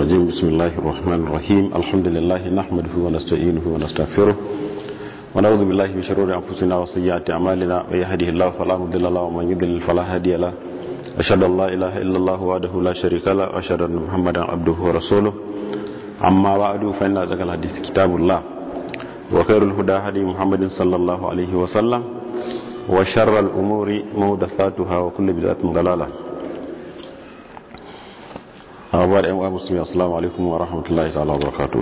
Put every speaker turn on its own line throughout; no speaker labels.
الرجيم بسم الله الرحمن الرحيم الحمد لله نحمده ونستعينه ونستغفره ونعوذ بالله من شرور انفسنا وسيئات اعمالنا من يهده الله فلا مضل له ومن يضلل فلا هادي له اشهد ان لا اله الا الله وحده لا شريك له واشهد ان محمدا عبده ورسوله اما بعد فان ذكر الحديث كتاب الله وخير الهدى هدي محمد صلى الله عليه وسلم وشر الامور محدثاتها وكل بدعه ضلاله abubuwa da 'yan uwa musulmi assalamu alaikum wa rahmatullahi ta'ala wa barakatu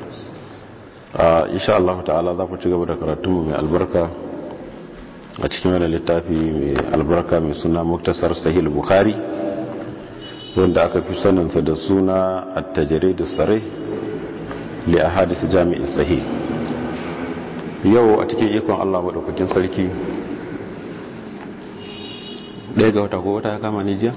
insha Allah ta'ala za ku ci gaba da karatunmu mai albarka a cikin wani littafi mai albarka mai suna muktasar sahil bukhari wanda aka fi saninsa da suna attajare da tsare li a hadisa jami'in sahih yau a cikin ikon Allah maɗaukakin sarki ɗaya ga wata ko wata ya kama nijiya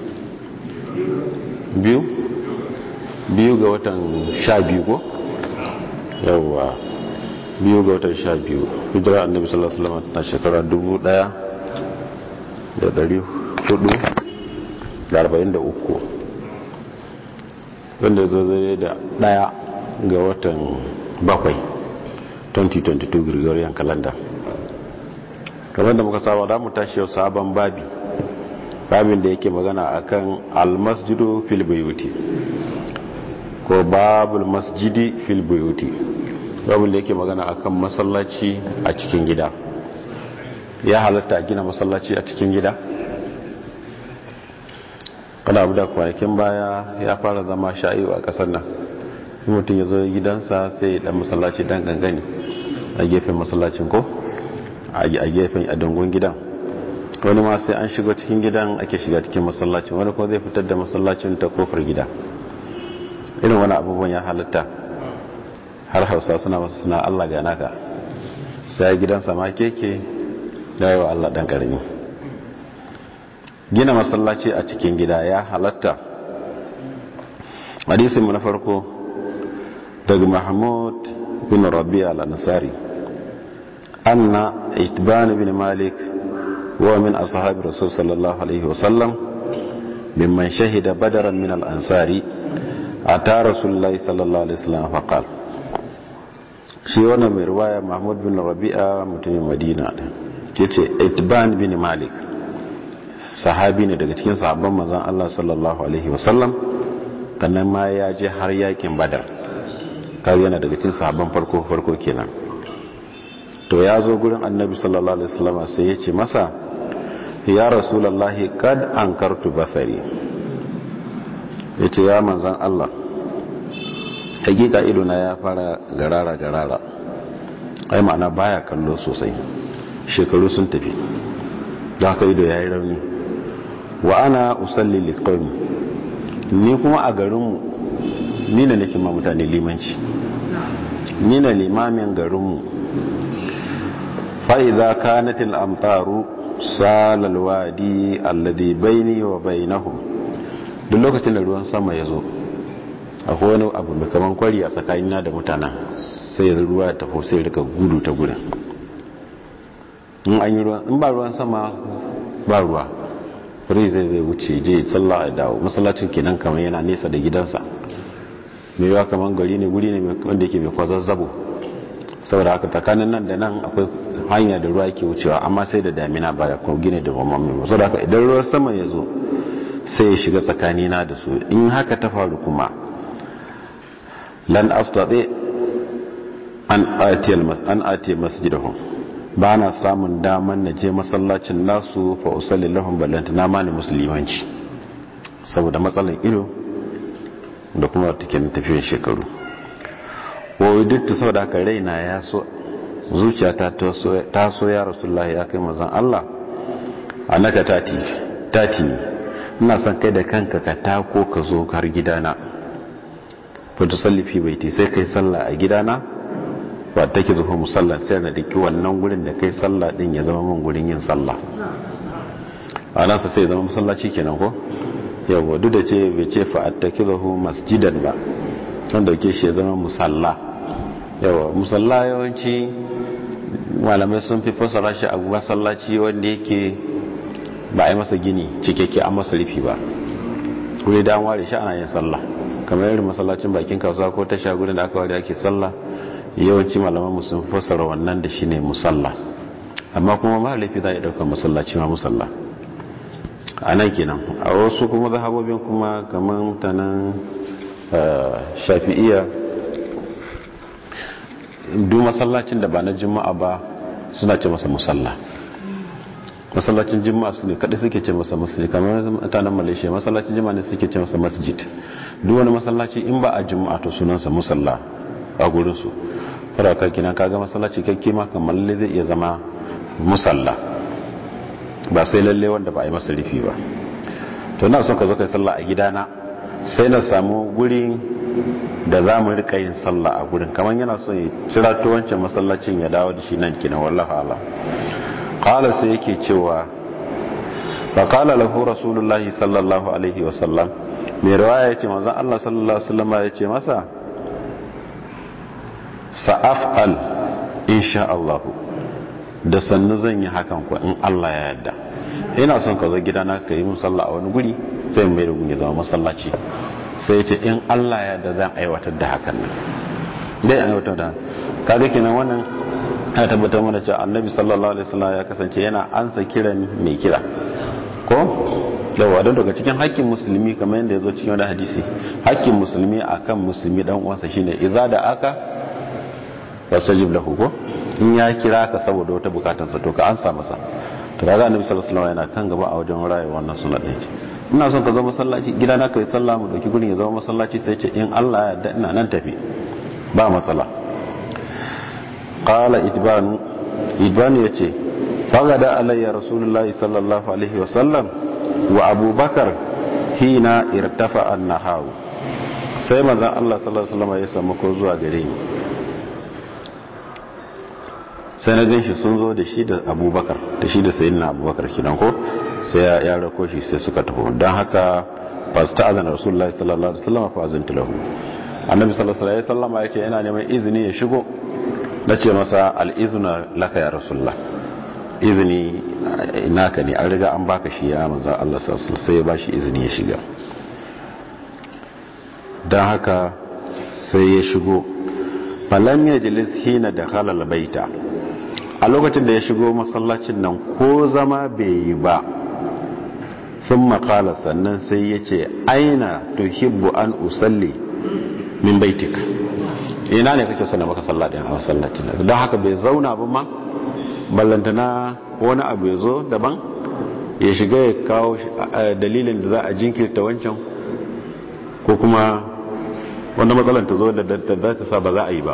biyu biyu ga watan sha biyu ko yawwa biyu ga watan sha biyu hijira annabi sallallahu alaihi wasallam na shekara dubu daya da dari hudu da arba'in da uku wanda zo zai da daya ga watan bakwai 2022 gregorian calendar kamar da muka saba da mu tashi yau sabon babi babin da yake magana akan almasjidu fil buyuti ko babul masjidi fil buyuti babul da yake magana akan masallaci a cikin gida ya halatta a gina masallaci a cikin gida kada abu da kwanakin baya ya fara zama sha'iwa a kasar nan mutum ya zo gidansa sai ya dan masallaci dan gangani a gefen masallacin ko a gefen a dangon gidan wani ma sai an shiga cikin gidan ake shiga cikin masallacin wani ko zai fitar da masallacin ta kofar gida irin wani abubuwan ya halitta har hausa suna masu suna allah ga naka sai gidansa ma keke ya yi wa allah dan karami gina masallaci a cikin gida ya halatta hadisin mu na farko daga mahmud bin rabia al-ansari anna itban bin malik ومن أصحاب الرسول صلى الله عليه وسلم ممن شهد بدرا من الأنصار أتى رسول الله صلى الله عليه وسلم فقال shi wannan mai ruwaya mahmud bin rabi'a mutumin madina ne ke ce itban bin malik sahabi ne daga cikin sahabban manzan allah sallallahu alaihi wasallam kannan ma ya je har yakin badar kawai yana daga cikin sahabban farko farko kenan to ya zo gurin annabi sallallahu alaihi wasallam sai ya ce masa ya rasulallahi kad an kartu basari ya ce ya manzan Allah hakika idona ya fara garara garara ai ma'ana baya kallo sosai shekaru sun tafi da haka ido ya yi rauni wa ana usalli liqaumi ni kuma a garinmu ni na nake ma mutane limanci ni na limamin garinmu fa'iza kanatil amtaru salal wadi alladhi baini wa bainahum duk lokacin da ruwan sama ya zo akwai wani abu mai kaman kwari a tsakanina da mutanen sai ya ruwa ya tafi sai rika gudu ta gudun in an yi ruwan in ba ruwan sama ba ruwa rai zai zai wuce je sallah ya dawo masallacin kenan kamar yana nesa da gidansa mai yawa kamar gari ne guri ne wanda yake mai kwazazzabo saboda haka tsakanin nan da nan akwai hanya da ruwa yake wucewa amma sai da damina ba ko gine da mamman ba saboda haka idan ruwan sama ya zo sai ya shiga tsakanina da su in haka ta faru kuma lan astati an atiyal an atiya masjidahum ba na samun daman na je masallacin nasu fa usalli lahum ballanta na mani musulmanci saboda matsalan ido da kuma take tafiyar shekaru wa duk saboda haka raina ya so zuciyata ta so ya rasulullahi ya kai mazan Allah annaka tati tati ne ina son kai da kanka ka tako ka zo har gidana fa tusallifi baiti sai kai sallah a gidana ba take zuwa musalla sai na diki wannan gurin da kai sallah din ya zama mun gurin yin sallah a nasa sai zama masallaci kenan ko yawa duk da ce bai ce fa attakizahu masjidan ba san dauke shi ya zama musalla yawa musalla yawanci malamai sun fi fasara shi a masallaci wanda yake ba a yi masa gini cikakke an masa rufi ba wuri da an ware shi ana yin sallah kamar irin masallacin bakin kasuwa ko tasha gudun da aka wari ake sallah yawanci malaman mu sun fassara wannan da shine musalla amma kuma ma laifi za a ɗaukar masallaci ma musalla a nan kenan a wasu kuma zahabobin kuma kamar ta nan shafi'iya duk masallacin da ba na juma'a ba suna ce masa musalla masallacin juma'a su ne kaɗai suke ce masa masjid kamar mutanen malaysia masallacin juma'a ne suke ce masa masjid duk wani masallaci in ba a juma'a to sunansa musalla a gurinsu faraka kina kaga masallaci kakke ma kamar lalle zai iya zama musalla ba sai lalle wanda ba a yi masa rufi ba to na son ka zo kai sallah a gidana sai na samu gurin da za mu rika yin sallah a gurin kamar yana son ya cira to wancan masallacin ya dawo da shi nan kina wallahi ala qala sai yake cewa fa qala lahu rasulullahi sallallahu alaihi wa sallam mai riwaya yace manzon Allah sallallahu alaihi wasallam yace masa sa'af'al insha Allah da sannu zan yi hakan ku in Allah ya yarda ina son ka zo gidana ka yi musalla a wani guri sai mai da guni zama masallaci sai ce in Allah ya yarda zan aiwatar da hakan nan dai aiwatar da kaga kenan wannan ya tabbatar mana cewa annabi sallallahu alaihi wasallam ya kasance yana ansa kiran mai kira ko yawa don daga cikin hakkin musulmi kamar yadda ya zo cikin wani hadisi hakkin musulmi akan musulmi dan uwansa shine iza da aka wasajib lahu ko in ya kira ka saboda wata bukatansa to ka ansa masa to kaga annabi sallallahu alaihi wasallam yana kan gaba a wajen rayuwar wannan sunna din ce ina son ka zama masallaci gidana kai sallah mu dauki gurin ya zama masallaci sai ce in Allah ya yarda ina nan tafi ba matsala qala idban idban yace fagada alayya rasulullahi sallallahu alaihi wasallam wa abubakar hina irtafa an-nahaw sai manzon Allah sallallahu alaihi wasallam ya samu ko zuwa gare ni sai na gan shi sun zo da shi da abubakar da shi da sayi na abubakar kidan ko sai ya rako shi sai suka taho don haka fasta azan rasulullahi sallallahu alaihi wasallam fa azantu lahu annabi sallallahu alaihi wasallam ya ce yana neman izini ya shigo na ce masa al-izna laka ya rasulullah izini naka ne an riga an baka shi ya manzo Allah sallallahu alaihi sai ya bashi izini ya shiga don haka sai ya shigo falam yajlis hina dakhala al-baita a lokacin da ya shigo masallacin nan ko zama bai yi ba sun makala sannan sai ya ce aina tuhibbu an usalli min baitik ina ne kake suna maka sallatin a masallacin nan don haka bai zauna ba ma ballantana wani abu ya zo daban ya shiga ya kawo dalilin da za a jinkirta wancan ko kuma wanda matsalar ta zo da za ta sa ba za a yi ba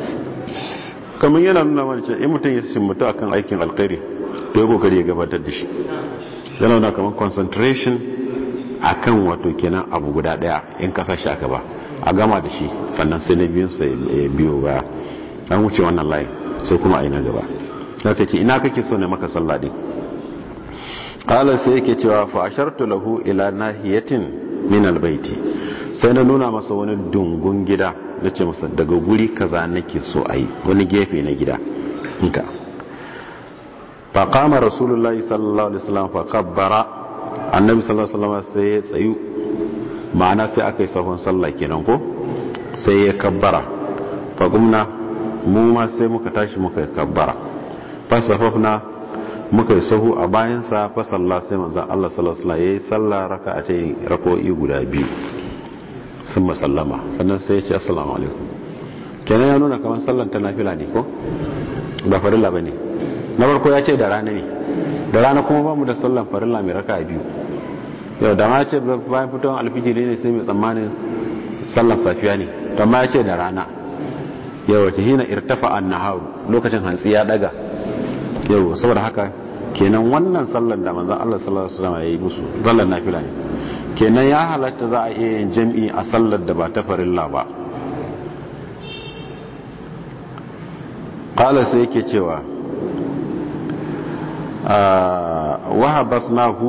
kamar yana nuna mana ce in mutum ya simmatu akan aikin alkhairi to ya kokari ya gabatar da shi yana nuna kamar concentration akan wato kenan abu guda daya in kasa shi aka ba a gama da shi sannan sai na biyun sai biyo ba an wuce wannan layin sai kuma aina gaba zaka ce ina kake so ne maka sallah din qala sai yake cewa fa ashartu lahu ila nahiyatin min albayti sai na nuna masa wani dungun gida na ce masa daga guri kaza nake so a yi wani gefe na gida inka fa kama rasulullahi sallallahu alaihi wasallam fa kabbara annabi sallallahu alaihi wasallam sai ya tsayu ma'ana sai aka yi sahun sallah kenan ko sai ya kabbara fa gumna mu ma sai muka tashi muka yi kabbara fa safafna muka yi sahu a bayansa fa sallah sai manzon Allah sallallahu alaihi wasallam yayi sallah raka'atai rako'i guda biyu sun masallama sannan sai ya ce assalamu alaikum kenan ya nuna kamar sallan ta nafila ne ko ba farilla ba ne na farko ya ce da rana ne da rana kuma ba mu da sallan farilla mai raka biyu yau da ma ce bayan fitowar alfijiri ne sai mai tsammanin sallan safiya ne da ma ya ce da rana yau wata hina irtafa an naharu lokacin hantsi ya daga yau saboda haka kenan wannan sallan da manzan Allah sallallahu alaihi wasallam ya yi musu sallan nafila ne kenan ya halatta za a iya yin jam'i a sallar da ba ta farilla ba ƙala sai yake cewa wahabas nahu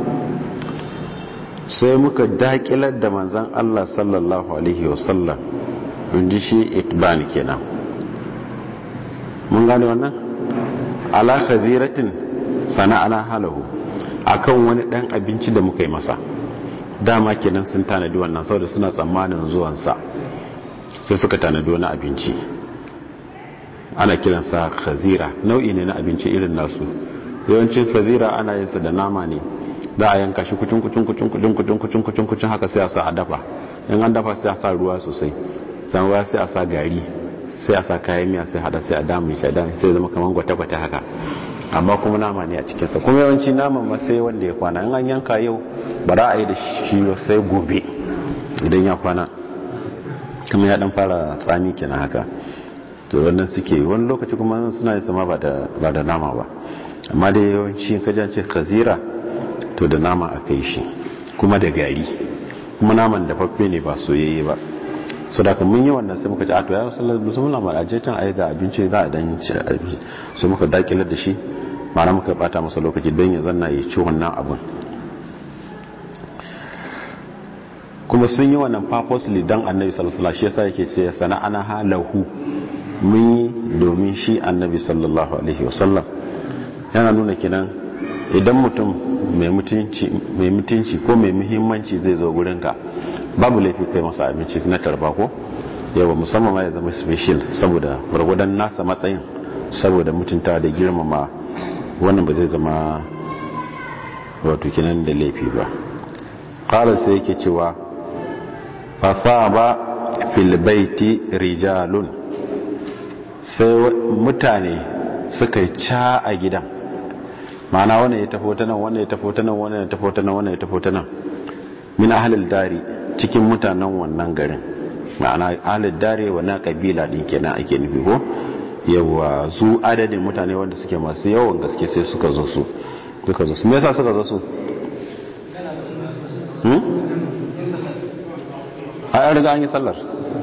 sai muka daƙilar da manzan Allah sallallahu Alaihi wasallam inji shi itban kenan mun gane wannan ala khaziratin sana'ana halahu akan wani ɗan abinci da muka yi masa dama kenan sun tanadi wannan saboda suna tsammanin zuwansa sai suka tanadi wani abinci ana kiransa khazira nau'i ne na abinci irin nasu yawancin khazira ana yin sa da nama ne za a yanka shi kucin kucin kucin kucin kucin kucin kucin kucin haka sai a sa a dafa in an dafa sai a sa ruwa sosai san ruwa sai a sa gari sai a sa kayan miya sai hada sai a damu shi a damu sai zama kamar gwata-gwata haka amma kuma nama ne a cikinsa kuma yawanci naman ma sai wanda ya kwana in an yanka yau ba za a yi da shi sai gobe idan ya kwana kuma ya dan fara tsami kenan haka to wannan suke wani lokaci kuma suna yin sama ba da nama ba amma da yawanci kajance kazira to da nama a kai shi kuma da gari kuma naman da fafe ne ba soyayye ba so da mun yi wannan sai muka ci ato ya sallar musamman ma ajiyatan ai ga abinci za a dan ci abinci so muka dakilar da shi ma'ana muka bata masa lokaci don ya zanna ya ci wannan abin kuma sun yi wannan purposely dan annabi sallallahu alaihi wasallam shi yasa yake ce sana'ana halahu mun yi domin shi annabi sallallahu alaihi wasallam yana nuna kinan idan mutum mai mutunci ko mai muhimmanci zai zo gurinka babu laifi kai masa abinci na tarba ko yawa musamman ma ya zama special saboda gwargwadon nasa matsayin saboda mutunta da girmama wannan ba zai zama wato kinan da laifi ba ƙara sai yake cewa fafa ba filbaiti rijalun sai mutane suka yi ca a gidan ma'ana wannan ya tafo ta nan wannan ya tafo ta nan wannan ya tafo ta nan wannan ya tafo ta nan min ahlil dari cikin mutanen wannan garin ma'ana ahlil dari wannan kabila din kenan ake nufi ko yawa zu adadin mutane wanda suke masu yawan gaske sai suka zo su suka zo su me yasa suka zo su hmm a riga an yi sallar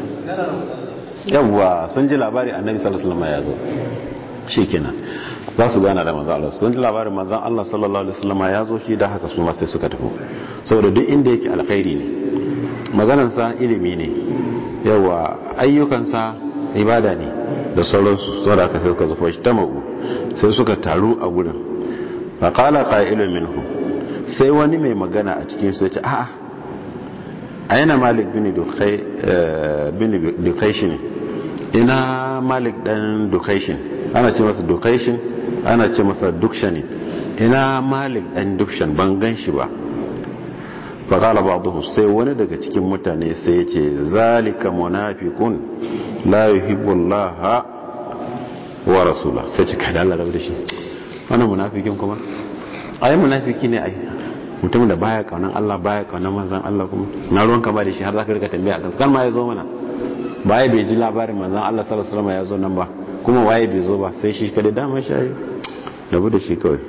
yawa sun ji labari annabi sallallahu alaihi wasallam ya zo shikenan za su gana da manzan Allah sun ji labarin manzan Allah sallallahu alaihi wasallam ya zo shi da haka su ma sai suka tafi saboda duk inda yake alkhairi ne maganansa ilimi ne yawa ayyukansa ibada ne da sauransu saboda haka sai suka zufa shi tamu sai suka taru a gurin fa qala qa'ilun minhum sai wani mai magana a cikin su ya ce a'a aina malik bin dukai bin dukaishin ina malik dan dukaishin ana ce masa dukaishin ana ce masa dukshani ina malik dan dukshan ban gan shi ba faƙala ba sai wani daga cikin mutane sai ya ce zalika munafiqun la yuhibbullaha wa rasula sai ce kada Allah da shi wannan munafikin kuma ai munafiki ne ai mutum da baya kaunan Allah baya kaunan manzon Allah kuma na ruwan ka ba da shi har zaka rika tambaya kan kan ma ya zo mana baya bai ji labarin manzon Allah sallallahu alaihi wasallam ya zo nan ba kuma waye bai zo ba sai shi kada dama shayi rabu da shi kawai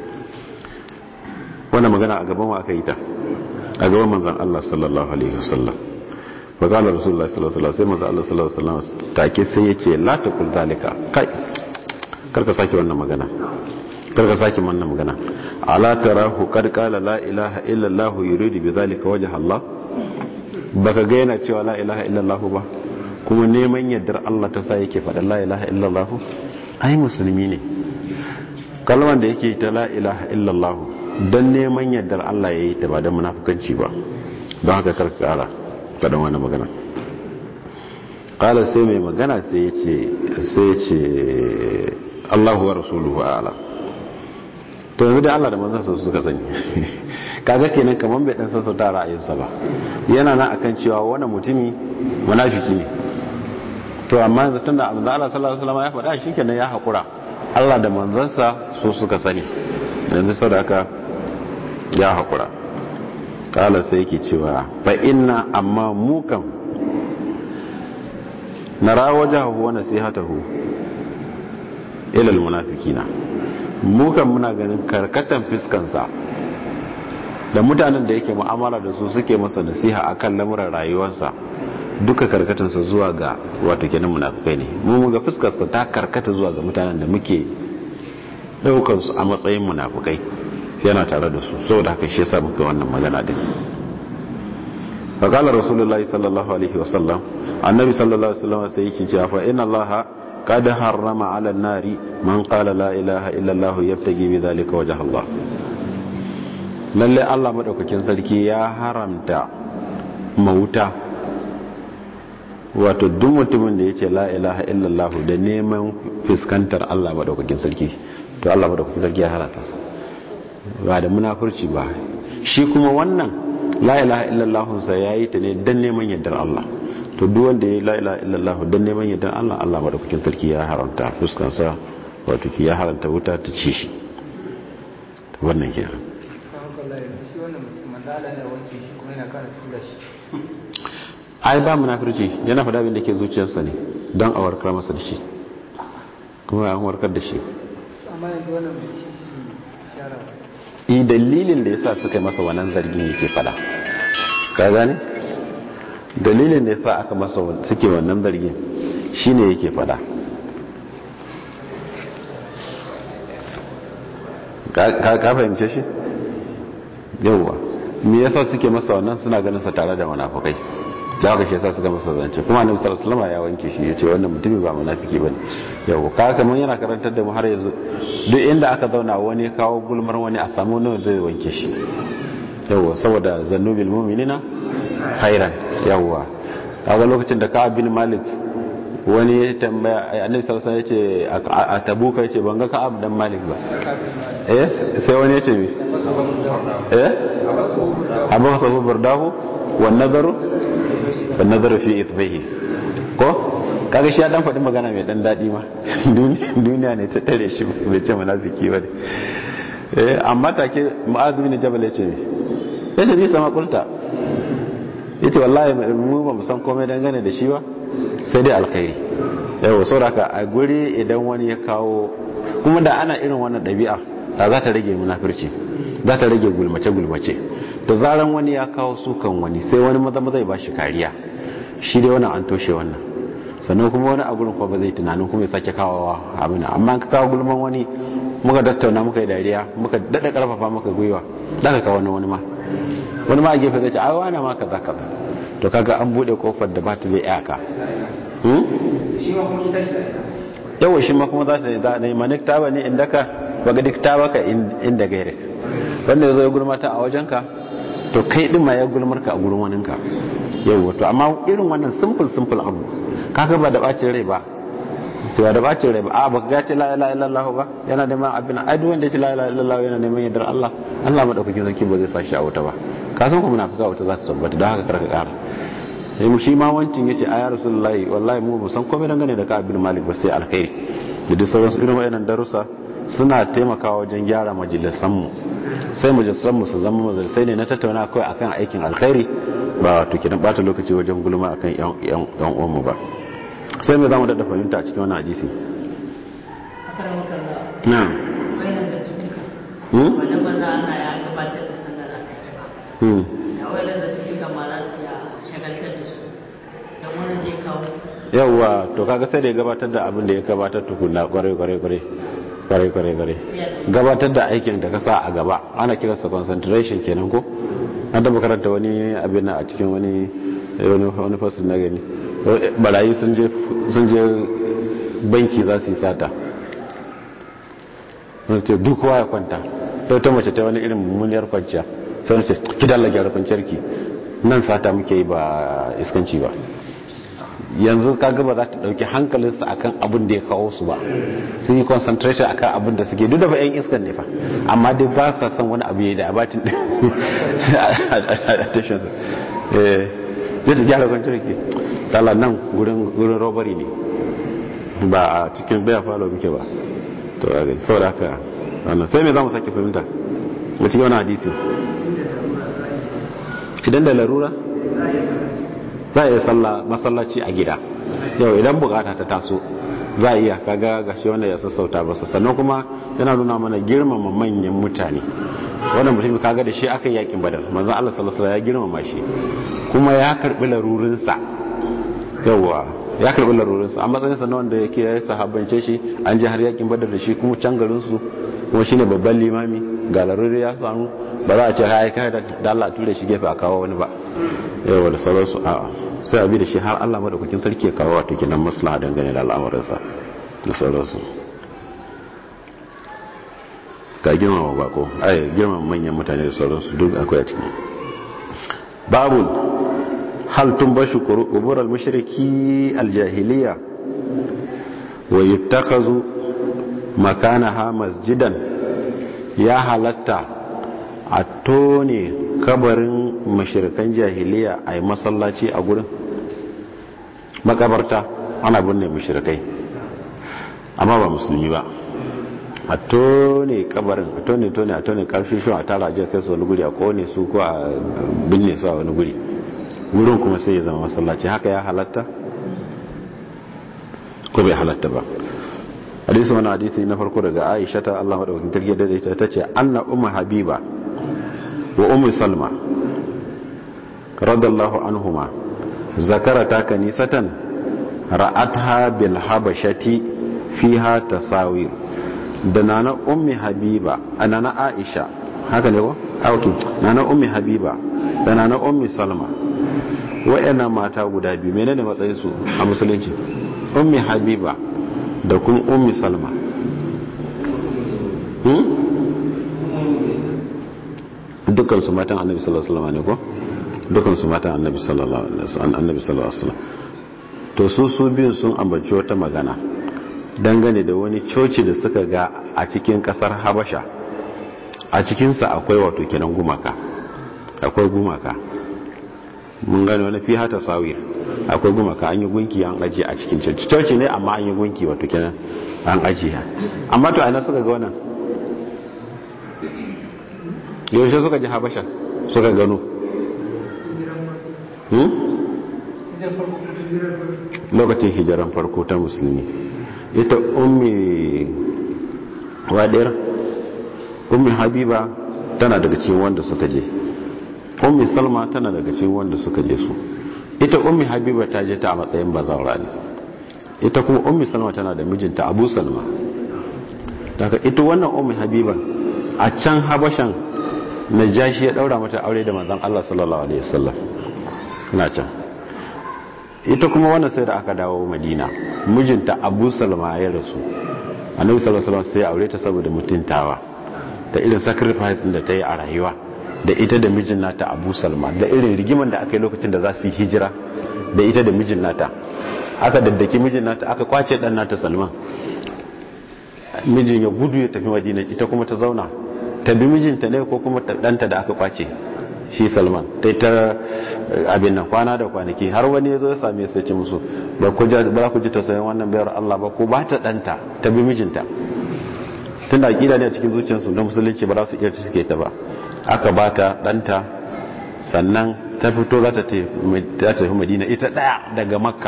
wannan magana a gaban wa aka yi ta a gaban manzan Allah sallallahu alaihi wasallam fa qala rasulullahi sallallahu alaihi wasallam sai manzan Allah sallallahu alaihi wasallam take sai yace la taqul zalika kai karka sake wannan magana karka sake wannan magana ala tarahu qad qala la ilaha illa allah yuridu bi zalika wajha Allah baka ga yana cewa la ilaha illa allah ba kuma neman yardar Allah ta sa yake faɗa la ilaha illa allah ai musulmi ne kalmar da yake ta la ilaha illa allah don neman yardar Allah ya yi ta ba don munafukanci ba don haka karka kara faɗin wani magana ƙala sai mai magana sai ya ce Allahu wa rasuluhu ala to yanzu da Allah da manzan su suka sani kaga kenan kamar bai dan sassauta ra'ayinsa ba yana nan akan cewa wani mutumi munafiki ne to amma yanzu tunda abin da Allah sallallahu alaihi wasallam ya faɗa shikenan ya haƙura Allah da manzansa su suka sani yanzu sadaka ya haƙura ƙala sai yake cewa fa inna amma mukan na rawajahu wa nasihatahu ila almunafiqina mukan muna ganin karkatan fiskansa da mutanen da yake mu'amala da su suke masa nasiha akan lamuran rayuwarsa duka karkatansa zuwa ga wato kenan munafikai ne mu ga fuskarsa ta karkata zuwa ga mutanen da muke daukar su a matsayin munafikai yana tare da su saboda haka shi yasa muka wannan magana din fa qala rasulullahi sallallahu alaihi wasallam annabi sallallahu alaihi wasallam sai yake cewa fa inna allaha qad harrama ala an-nari man qala la ilaha illa allah yabtagi bi dhalika wajha allah lalle Allah madaukakin sarki ya haramta mauta wato duk mutumin da yace la ilaha illallah da neman fuskantar Allah madaukakin sarki to Allah madaukakin sarki ya haramta ba da munafurci ba shi kuma wannan la ilaha illallah sa yayi ta ne dan neman yardar Allah to duk wanda ya la ilaha illallah dan neman yardar Allah Allah madaukakin sarki ya haramta fuskansa wato ki ya haramta wuta ta ci shi wannan kenan ai ba munafirci yana faɗa abin da ke zuciyarsa ne don a warkar masa da shi kuma an warkar da shi i dalilin da yasa suka yi masa wannan zargin yake fada ka gane dalilin da yasa aka masa suke wannan zargin shine yake fada ka fahimce shi yauwa me yasa suke masa wannan suna ganin sa tare da munafikai da haka shi yasa suka masa zance kuma annabi sallallahu alaihi wasallam ya wanke shi yace wannan mutumin ba munafiki bane yau ka kaman yana karantar da mu har yanzu duk inda aka zauna wani kawo gulmar wani a samu wani zai wanke shi yau saboda zannubil mu'minina khairan yawa kaga lokacin da Ka'ab bin Malik wani ya tambaya annabi sallallahu alaihi wasallam yace a tabuka yace ban ga Ka'ab dan Malik ba eh sai wani yace mi eh abu sabu burdahu wan nazaru wan nazaru fi ithbihi ko kaga shi ya dan faɗi magana mai dan daɗi ma duniya ne ta tare shi bai ce munafiki ba eh amma take mu'adh bin jabal yace mi yace bi sama kulta yace wallahi mu ba mu san komai dangane da shi ba sai dai alkhairi yau saboda a guri idan wani ya kawo kuma da ana irin wannan ɗabi'a da za ta rage munafirci za ta rage gulmace gulmace da zaran wani ya kawo sukan wani sai wani maza maza ya bashi kariya shi dai wannan an toshe wannan sannan kuma wani a gurin kuma ba zai tunanin kuma ya sake kawowa abin amma ka kawo gulman wani muka tattauna muka yi dariya muka daɗa ƙarfafa muka gwiwa za ka kawo wani ma wani ma a gefe zai ce ai wani ma kaza kaza to kaga an bude kofar da ba ta da iyaka yawa shi ma kuma za ta da ne manik taba ne inda ka baga duk taba ka inda gaire wanda ya zo ya gulmata a wajenka to kai din ma ya gulmarka a gurin waninka yawa to amma irin wannan simple simple abu kaga ba da bacin rai ba to ba da bacin rai ba a baka ga ce la ilaha illallah ba yana neman abin ai duk wanda ya ce la ilaha illallah yana neman yardar Allah Allah madaukakin sarki ba zai sa shi a wuta ba ka san ku munafika wuta za ta tabbata don haka karka kara sai mu shi ma wancin yace a ya rasulullahi wallahi mu ba san komai dangane da ka abin malik ba sai alkhairi da duk sauran irin wayannan darussa suna taimakawa wajen gyara majalisan mu sai majalisan mu su zama majalisai ne na tattauna kawai akan aikin alkhairi ba wato kidan bata lokaci wajen gulma akan yan yan yan uwan mu ba sai me zamu dada fahimta a cikin wannan hadisi na'am
wanda ba za ana ya gabatar da sallar a take ba da wani zartuka ma za su ya shagaltar da su don wani zai kawo
yawwa to kaga sai da ya gabatar da abin da ya gabatar tukuna kwarai kwarai kwarai kwarai kwarai kwarai gabatar da aikin da ka sa a gaba ana kiransa concentration kenan ko an da makaranta wani abin a cikin wani wani fasil na gani barayi sun je banki za su yi sata wani ce duk kowa ya kwanta ta ta mace ta wani irin mummuniyar kwanciya sai wani ce ki dalla gyara kwanciyar ki nan sata muke yi ba iskanci ba yanzu kaga ba za ta dauki hankalinsu akan abin da ya kawo su ba sun yi concentration akan abin da suke duk da ba yan iskan ne fa amma dai ba sa son wani abu ya da abatin attention su eh zai ta gyara kwanciyar ki tala nan gurin robbery ne ba a cikin baya falo muke ba to a gaji saboda haka wannan sai me za mu sake fahimta a cikin wani hadisi idan da larura za a iya salla masallaci a gida yau idan bukata ta taso za a iya kaga gashi wanda ya sassauta basa sannan kuma yana nuna mana girmama manyan mutane wannan mutum kaga da shi aka yakin badar manzon Allah sallallahu alaihi ya girmama shi kuma ya karbi larurinsa yawa ya karbi larurinsa a matsayin sa na wanda yake ya sahabbance shi an ji har yakin badar da shi kuma can garin su kuma shine babban limami ga laruri ya samu ba za a ce hai kai da Allah ture shi gefe a kawo wani ba yawa da sauransu a sai a bi da shi har Allah madaukakin sarki ya kawo wato kinan maslaha dangane da al'amuransa da sauransu ga girmama bako ai girmama manyan mutane da sauransu duk akwai a ciki babun hal tumbashu qubur al-mushriki al-jahiliya wa yuttakazu makanaha masjidan ya halatta a tone kabarin mashirkan jahiliya a yi masallaci a gurin makabarta ana binne mashirkai amma ba musulmi ba a tone kabarin a tone tone a tone karfi shi a tara ajiyar kai su wani guri a kone su ko a binne su a wani guri wurin kuma sai ya zama masallaci haka ya halatta ko bai halatta ba hadisi wani hadisi na farko daga aisha ta Allah madaukakin tarki da ita ta ce anna ummu habiba wa ummu salma radallahu anhuma zakarata kanisatan ra'atha bil habashati fiha tasawir da nana ummi habiba nana aisha haka ne ko auki nana ummi habiba da nana ummi salma wayannan mata guda biyu menene matsayin su a musulunci ummi habiba da kuma ummi salma dukansu matan annabi sallallahu alaihi wasallam ne ko dukansu matan annabi sallallahu alaihi wasallam to su su biyun sun ambaci wata magana dangane da wani coci da suka ga a cikin kasar habasha a cikinsa akwai wato kenan gumaka akwai gumaka mun gane wani fi hata sawir akwai gumaka an yi gunki an ajiye a cikin coci coci ne amma an yi gunki wato kenan an ajiye amma to aina suka ga wannan yaushe suka ji habasha suka gano lokacin hijiran farko ta musulmi ita ummi wadiyar ummi habiba tana daga cikin wanda suka je ummi salma tana daga cikin wanda suka je su ita ummi habiba ta je ta a matsayin bazawara ne ita kuma ummi salma tana da mijinta abu salma daga ita wannan ummi habiba a can habashan najashi ya daura mata aure da manzon Allah sallallahu alaihi wasallam ina can ita kuma wannan sai da aka dawo madina mijinta abu salma ya rasu annabi sallallahu alaihi wasallam sai ya aure ta saboda mutuntawa da irin sacrifice da ta yi a rayuwa da ita da mijin nata abu salma da irin rigiman da aka yi lokacin da za su yi hijira da ita da mijin nata aka daddaki mijin nata aka kwace dan nata salman mijin ya gudu ya tafi madina ita kuma ta zauna ta bi mijinta ne ko kuma ɗanta da aka kwace shi salman ta ta abin nan kwana da kwanaki har wani ya zo ya same su ya ce musu ba ku ji tausayin wannan bayar allah ba ko ba ta ɗanta ta bi mijinta tun da aƙida ne a cikin zuciyarsu na musulunci ba za su iya suke ta ba aka ba ta ɗanta sannan ta fito za ta tafi madina ita ɗaya daga makka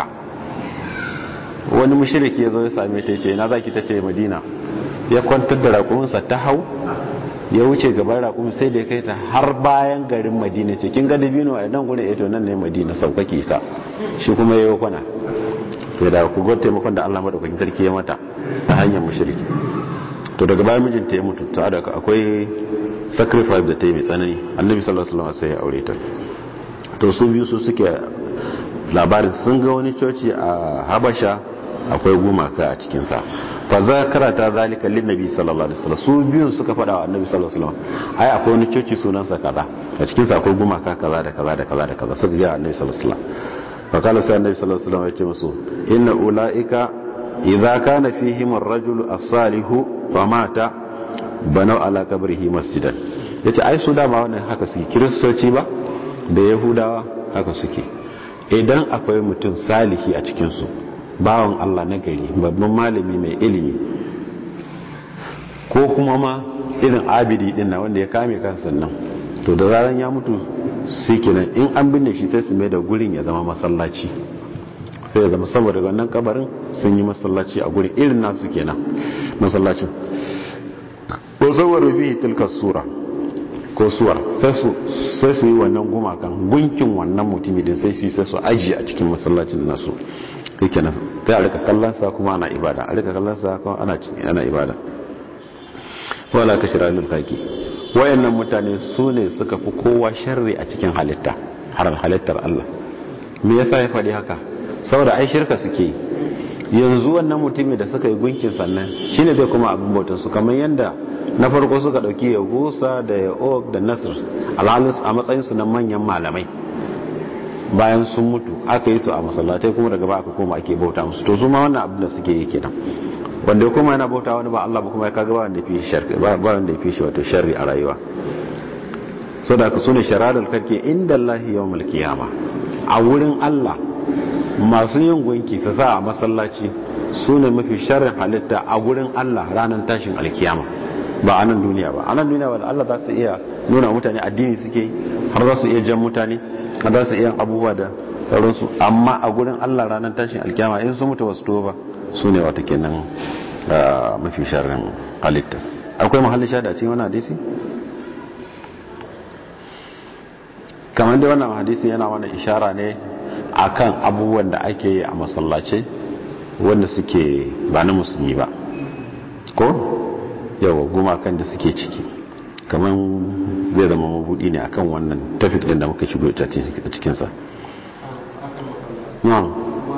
wani mashiriki ya zo ya same ta ce na za ki ta ce madina ya kwantar da raƙuminsa ta hau ya wuce gaban raƙumin sai da ya kai ta har bayan garin madina ce kin ga dabino a nan gudun eto nan ne madina sauƙaƙe sa shi kuma ya yi kwana to da ku gwada taimakon da allah maɗaukakin sarki ya mata ta hanyar mashiriki to daga bayan mijinta ya mutu ta da akwai sacrifice da ta yi mai tsanani annabi sallallahu alaihi wasallam sai ya aure ta to su biyu su suke labarin sun ga wani coci a habasha akwai gumaka a cikinsa fa za karata zalika lin nabi sallallahu alaihi wasallam su biyun suka fada wa annabi sallallahu alaihi wasallam ai akwai wani coci sunansa kaza a cikinsa akwai gumaka kaza da kaza da kaza da kaza suka ga annabi sallallahu alaihi wasallam fa kala sai annabi sallallahu alaihi wasallam ya ce musu inna ulaika idza kana fihim ar-rajulu as-salihu fa mata banau ala qabrihi masjidan yace ai su dama wannan haka suke kiristoci ba da yahudawa haka suke idan akwai mutum salihi a cikin su bawan Allah na gari babban malami mai ilimi ko kuma ma irin abidi din na wanda ya kame kansa nan to da zaran ya mutu sai kenan in an binne shi sai su mai da gurin ya zama masallaci sai ya zama saboda wannan kabarin sun yi masallaci a gurin irin nasu kenan masallacin ko zawar bihi tilka sura ko suwar sai su yi wannan gumakan gunkin wannan mutumi din sai su sai su ajiye a cikin masallacin nasu yake nan sai a rika kallon sa kuma ana ibada a rika kallon sa kuma ana ana ibada wala ka shira lil kaki wayannan mutane su ne suka fi kowa sharri a cikin halitta har halittar Allah me yasa ya faɗi haka saboda ai shirka suke yanzu wannan mutumi da suka yi gunkin sannan shine zai kuma abin bautar su kamar yanda na farko suka dauki ya gusa da ya og da nasir alhalin a matsayinsu na manyan malamai bayan sun mutu aka yi su a masallatai kuma daga ba aka koma ake bauta musu to su ma wannan abin da suke yi kenan wanda ya koma yana bauta wani ba Allah ba kuma ya kaga ba wanda ya fi sharri ba wanda ya fi shi wato sharri a rayuwa so da ka sune sharadul karke inda Allah yawmul qiyama a wurin Allah masu yin gunki su sa a masallaci sune mafi sharrin halitta a wurin Allah ranar tashin alkiyama ba a nan duniya ba a nan duniya ba Allah za su iya nuna mutane addini suke har za su iya jan mutane har za su iya abubuwa da sauransu amma a gurin Allah ranar tashin alkiyama in su mutu wasu to ba su ne wata kenan mafi sharrin halitta akwai mahallin sha da cikin wani hadisi kamar da wannan hadisi yana wani ishara ne akan abubuwan da ake yi a masallace wanda suke ba na musulmi ba ko yawa gumakan da suke ciki kamar zai zama mabudi ne akan wannan tafik din da muka shigo a cikinsa na'am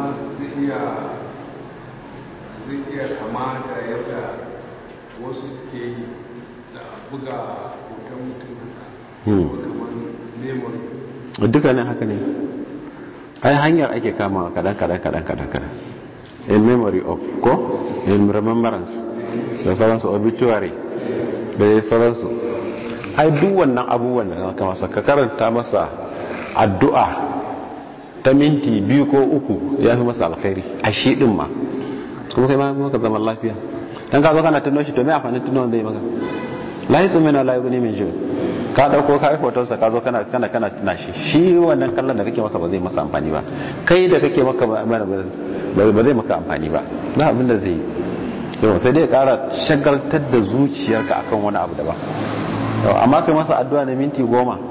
zai iya kama da yadda wasu suke yi da buga hoton mutum nasa kamar neman
dukkanin haka ne ai hanyar ake kama kadan kadan kadan kadan kadan in memory of ko in remembrance da sauransu obituary da ya sauransu ai duk wannan abubuwan da ka masa ka karanta masa addu'a ta minti biyu ko uku ya fi masa alkhairi a shi din ma kuma kai ma maka zaman lafiya dan ka zo kana tuno shi to me amfanin tuno wanda ya maka la yi tsumina la yi min jiyo ka dauko ka yi hotonsa ka zo kana kana kana tuna shi shi wannan kallon da kake masa ba zai masa amfani ba kai da kake maka ba zai maka amfani ba ba abin da zai yi yau sai dai kara shagaltar da zuciyarka akan wani abu daban yau amma kai masa addu'a na minti goma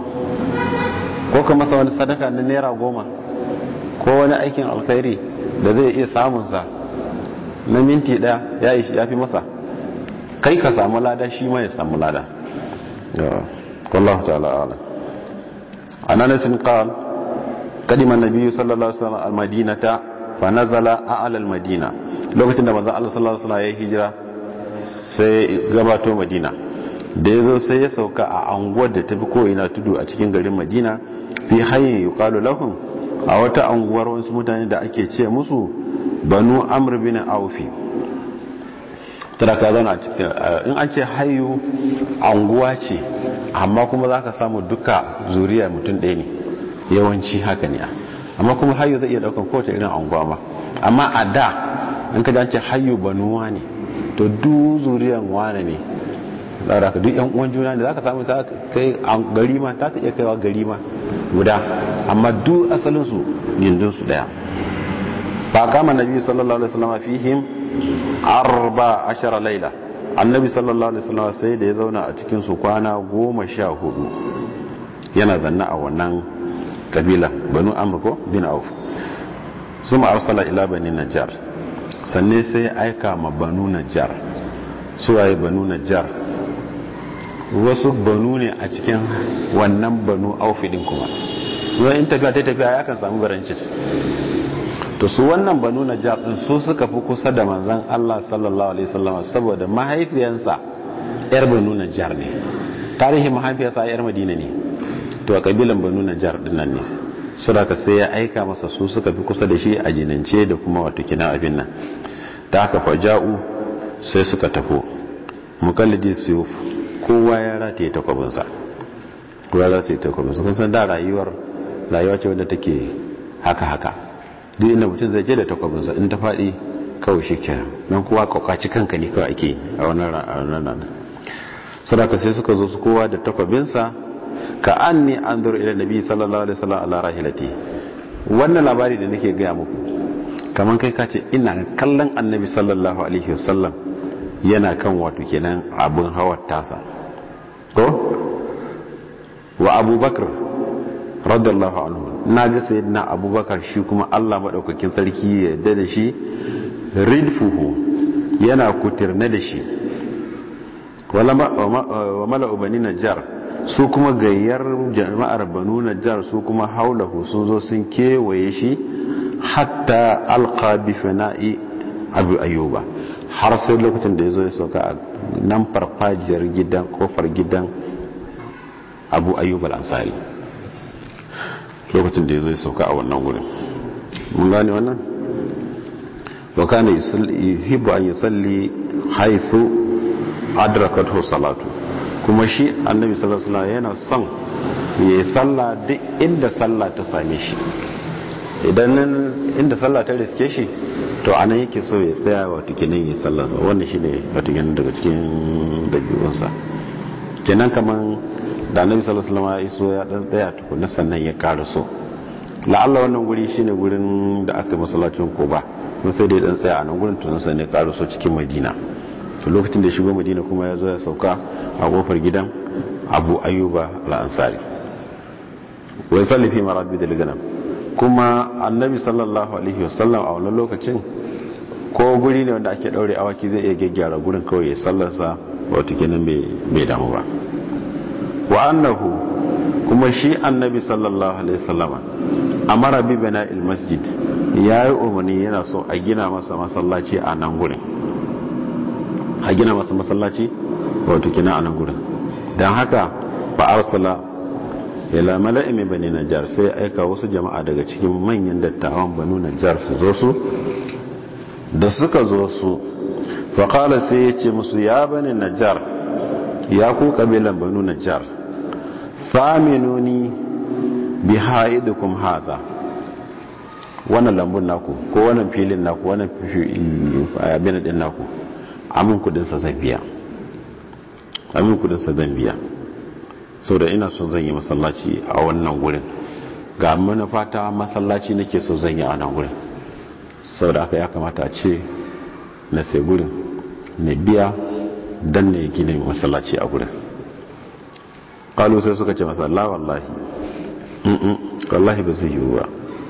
ko ka masa wani sadaka na naira goma ko wani aikin alkhairi da zai iya samunsa na minti daya ya fi masa kai ka samu lada shi ma ya samu lada wallahu ta'ala ala an anasin qal qadima an-nabiy sallallahu alaihi wasallam al-madinata fa nazala a'la al-madina lokacin da manzon Allah sallallahu alaihi wasallam ya hijira sai gabato madina da yazo sai ya sauka a anguwar da tafi ko ina tudu a cikin garin madina fi hayyin yuqalu lahum a wata anguwar wasu mutane da ake ce musu banu amr bin aufi tana ka zauna in an ce hayu anguwa ce amma kuma za ka samu duka zuriya mutum ɗaya ne yawanci haka ne amma kuma hayu zai iya ɗaukan kowace irin anguwa ma amma a da in ka ce hayu banuwa ne to du zuriyan wane ne za ka duk yan uwan juna ne za ka samu ta kai gari ma ta ta iya kaiwa gari ma guda amma duk asalinsu gindinsu ɗaya فقام النبي صلى الله عليه وسلم فيهم أربع عشر ليلة النبي صلى الله عليه وسلم سيد يزونا أتكين سكوانا قوم شاهدو yana zanna a wannan kabila banu amurko bin auf sun arsala ila bani najjar sanne sai aika ma banu najjar suwaye banu najjar wasu banu ne a cikin wannan banu aufi din kuma zuwa in tafiya ta tafiya ya kan samu barancis to su wannan banu najjar din su suka fi kusa da manzon Allah sallallahu alaihi wasallam saboda mahaifiyansa yar banu najjar ne tarihin mahaifiyarsa yar madina ne to a kabilan banu najjar din nan ne saboda sai ya aika masa su suka fi kusa da shi a jinance da kuma wato kina abin nan ta haka faja'u sai suka tafo mukallidi su kowa ya rataye takwabinsa kowa ya rataye takwabinsa kun san da rayuwar rayuwa ce wadda take haka haka duk inda mutum zai je da takwabinsa in ta faɗi kawai shi kenan don kowa kwakwaci kanka ne kawai ake a wannan ranar sadaka sai suka zo su kowa da takwabinsa ka an ni an zuru ila nabi sallallahu alaihi wasallam ala rahilati wannan labari da nake gaya muku kamar kai ka ce ina kallon annabi sallallahu alaihi wasallam yana kan wato kenan abin hawar tasa ko wa abubakar radiyallahu anhu na ga sayyidina abubakar shi kuma Allah madaukakin sarki ya yarda da shi ridfuhu yana kutirne da shi wa mala'u bani najjar su kuma gayyar jama'ar banu najjar su kuma haulahu sun zo sun kewaye shi hatta alqa bi fana'i abu ayyuba har sai lokacin da ya zo ya sauka a nan farfajiyar gidan kofar gidan abu ayyub al-ansari lokacin da ya zo ya sauka a wannan wurin mun gane wannan wa kana yuhibbu an yusalli haythu adrakathu salatu kuma shi annabi sallallahu alaihi wasallam yana son ya yi sallah duk inda sallah ta same shi idan inda sallah ta riske shi to anan yake so ya tsaya wato kenan ya sallarsa wannan shine wato kenan daga cikin dabi'unsa kenan kaman da annabi sallallahu alaihi wasallam ya iso ya dan tsaya tukunna sannan ya ƙara so la'alla wannan guri shine gurin da aka masallacin Quba mun sai dai dan tsaya a nan gurin to sannan ya ƙara so cikin Madina to lokacin da ya shigo Madina kuma ya zo ya sauka a kofar gidan Abu Ayyuba al-Ansari wai salli fi marabid al-ganam kuma annabi sallallahu alaihi wasallam a wannan lokacin ko guri ne wanda ake daure awaki zai iya gyaggyara gurin kawai ya sallarsa wato kenan bai damu ba wa annahu kuma shi annabi sallallahu alaihi wasallama amara bi bana'il masjid yayi umarni yana so a gina masa masallaci a nan gurin a gina masa masallaci wato kina a nan gurin dan haka fa arsala ila mala'in min bani najjar sai aika wasu jama'a daga cikin manyan dattawan banu najjar su zo su da suka zo su fa qala sai ya ce musu ya bani najjar ya ku kabilan banu najjar faminuni bi haidukum hadha wannan lambun naku ko wannan filin naku wannan abin din naku amin kudin sa zan biya amin kudin sa zan biya da ina so zan yi masallaci a wannan gurin ga manufata masallaci nake so zan yi a wannan gurin da aka ya kamata a ce na sai gurin na biya dan ne gina masallaci a gurin kalu sai suka ce masa la wallahi wallahi ba zai yiwu ba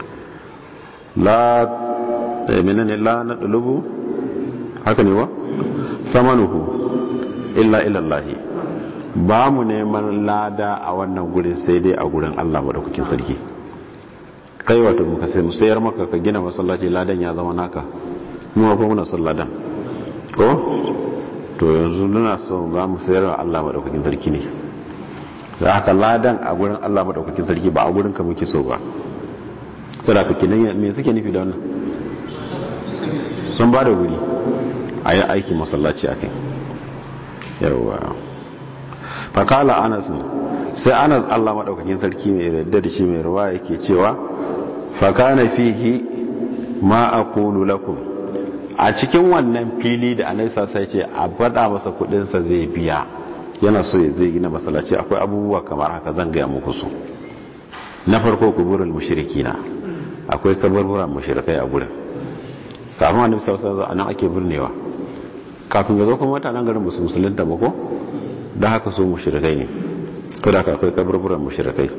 la menene la na dulubu haka ne wa samanuhu illa ilallahi ba mu neman lada a wannan gurin sai dai a gurin Allah madaukakin sarki kai wato muka sai mu sayar maka ka gina masallaci ladan ya zama naka mu ba muna son ladan ko to yanzu muna so za mu sayar wa Allah madaukakin sarki ne da haka ladan a gurin Allah madaukakin sarki ba a gurin ka muke so ba to da kake nan me suke nufi da wannan sun ba da guri a yi aikin masallaci akai yawa fakala anas sai anas allah maɗaukakin sarki mai yarda da shi mai ruwa yake cewa fakana fihi ma a lakum a cikin wannan fili da anaisa sai ce a faɗa masa kuɗinsa zai biya yana so ya zai gina masallaci akwai abubuwa kamar haka zan gaya muku su na farko kuburul mushrikina akwai kaburburan mushrikai a gurin kafin annabi sallallahu alaihi wasallam anan ake birnewa kafin ya zo kuma mutanen garin musu musulunta ba ko don haka su mushrikai ne ko da akwai kaburburan mushrikai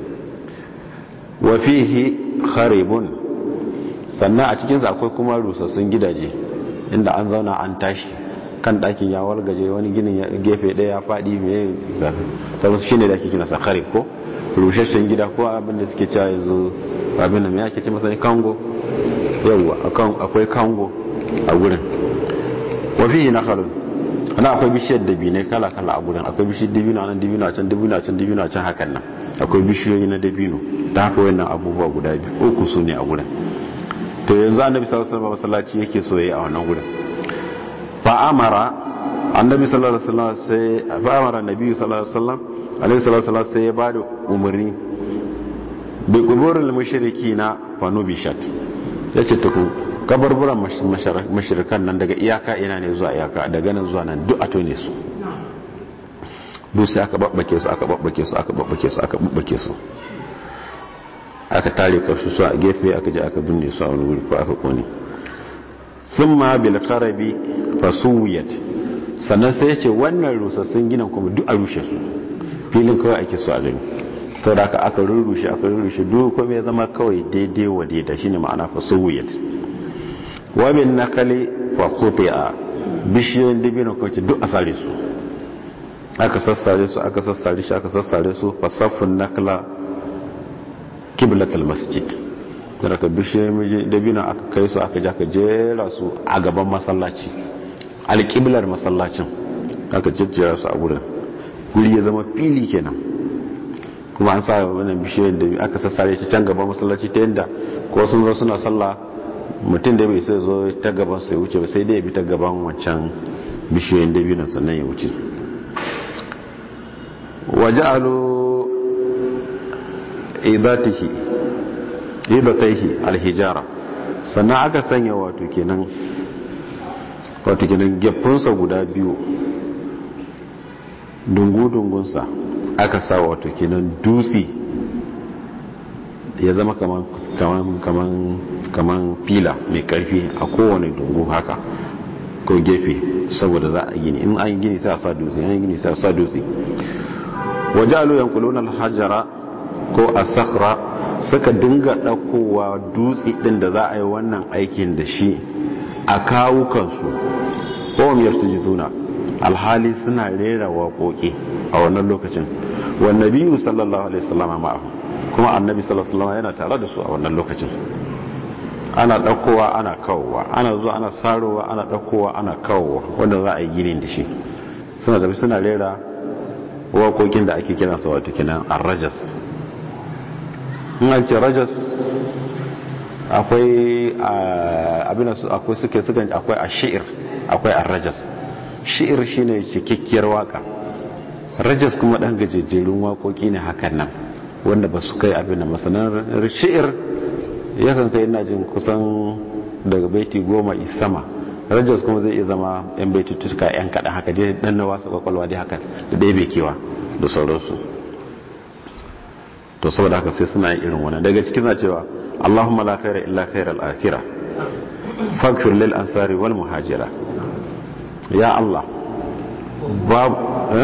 wa fihi kharibun sannan a cikinsa akwai kuma rusassun gidaje inda an zauna an tashi kan ɗakin ya wargaje wani ginin gefe ɗaya ya faɗi mai saboda shi ne da ake kina sa kharib ko rusasshen gida ko abin da suke cewa yanzu abin da mai ake ce masa kango yawwa akwai kango a gurin wa fihi nakhalun ana akwai bishiyar dabinai kala-kala a gudun akwai bishiyar dabino nan dabino a can dabino a can dabino a can hakan nan akwai bishiyoyi na dabino da haka wannan abubuwa guda biyu uku su ne a gudun to yanzu annabi sallallahu alaihi wasallam masallaci yake so yayi a wannan gudun fa amara annabi sallallahu alaihi wasallam sai fa amara nabi sallallahu alaihi wasallam alaihi sallallahu alaihi wasallam sai ya bada umarni bi quburil mushrikina fa nubishat yace to ku kabarburan mashirkan nan daga iyaka ina ne zuwa iyaka daga nan zuwa nan duk a tone su duk sai aka babbake su aka babbake su aka babbake su aka babbake su aka tare karshe su a gefe aka je aka binne su a wani wuri ko aka kone sun ma bil karabi fasuwiyat sannan sai ce wannan rusassun ginin kuma duk a rushe su filin kawai ake so a gani sau da aka aka rurrushe aka rurrushe duk kuma ya zama kawai daidai wa daidai shine ma'ana fasuwiyat wabin nakali fa a bishiyoyin dabino kwanci duk a sare su aka sassare su aka sassare shi aka sassare su fa saffin nakla kiblatul masjid daga bishiyoyin dabino aka kai su aka ja ka jera su a gaban masallaci alƙiblar masallacin aka jejjera su a wurin guri ya zama fili kenan kuma an sa wannan bishiyar da aka sassare ta can gaban masallaci ta yadda ko sun zo suna sallah mutum da bai sai zo ta gaban sai wuce ba sai dai ya bi ta gaban wancan bishiyoyin dabinan sannan ya wuce waje alo idatihi idataihi alhijara sannan aka sanya wato kenan wato kenan geffunsa guda biyu dungu-dungunsa aka sa wato kenan dutse ya zama kaman kaman kaman kaman fila mai karfi a kowane dungu haka ko gefe saboda za a gini in an gini sai a sa dutse an gini sai a sa dutse waje alo yankulun alhajara ko a sakra suka dinga ɗaukowa dutse ɗin da za a yi wannan aikin da shi a kawukansu ko miyar zuna alhali suna rera waƙoƙi a wannan lokacin wannan biyu sallallahu alaihi wasallama ma'ahu kuma annabi sallallahu alaihi wasallama yana tare da su a wannan lokacin ana ɗaukowa ana kawowa ana zuwa ana sarowa ana ɗaukowa ana kawowa wanda za a yi ginin da shi suna tafi suna rera waƙoƙin da ake kiransa wato kinan arrajas in an ce rajas akwai abin su akwai suke sukan akwai a shi'ir akwai arrajas shi'ir shine cikakkiyar waka rajas kuma ɗan gajejjerun waƙoƙi ne hakan nan wanda ba su kai abin da masanar shi'ir yakan kai ina jin kusan daga baiti goma sama rajas kuma zai iya zama yan baiti tuka yan kaɗan haka dai ɗan na wasa kwakwalwa dai haka da ɗaya bai kewa da sauransu to saboda haka sai suna yin irin wannan daga cikin cewa Allahumma la khaira illa khairal akhirah faghfir lil ansari wal muhajira ya Allah bab eh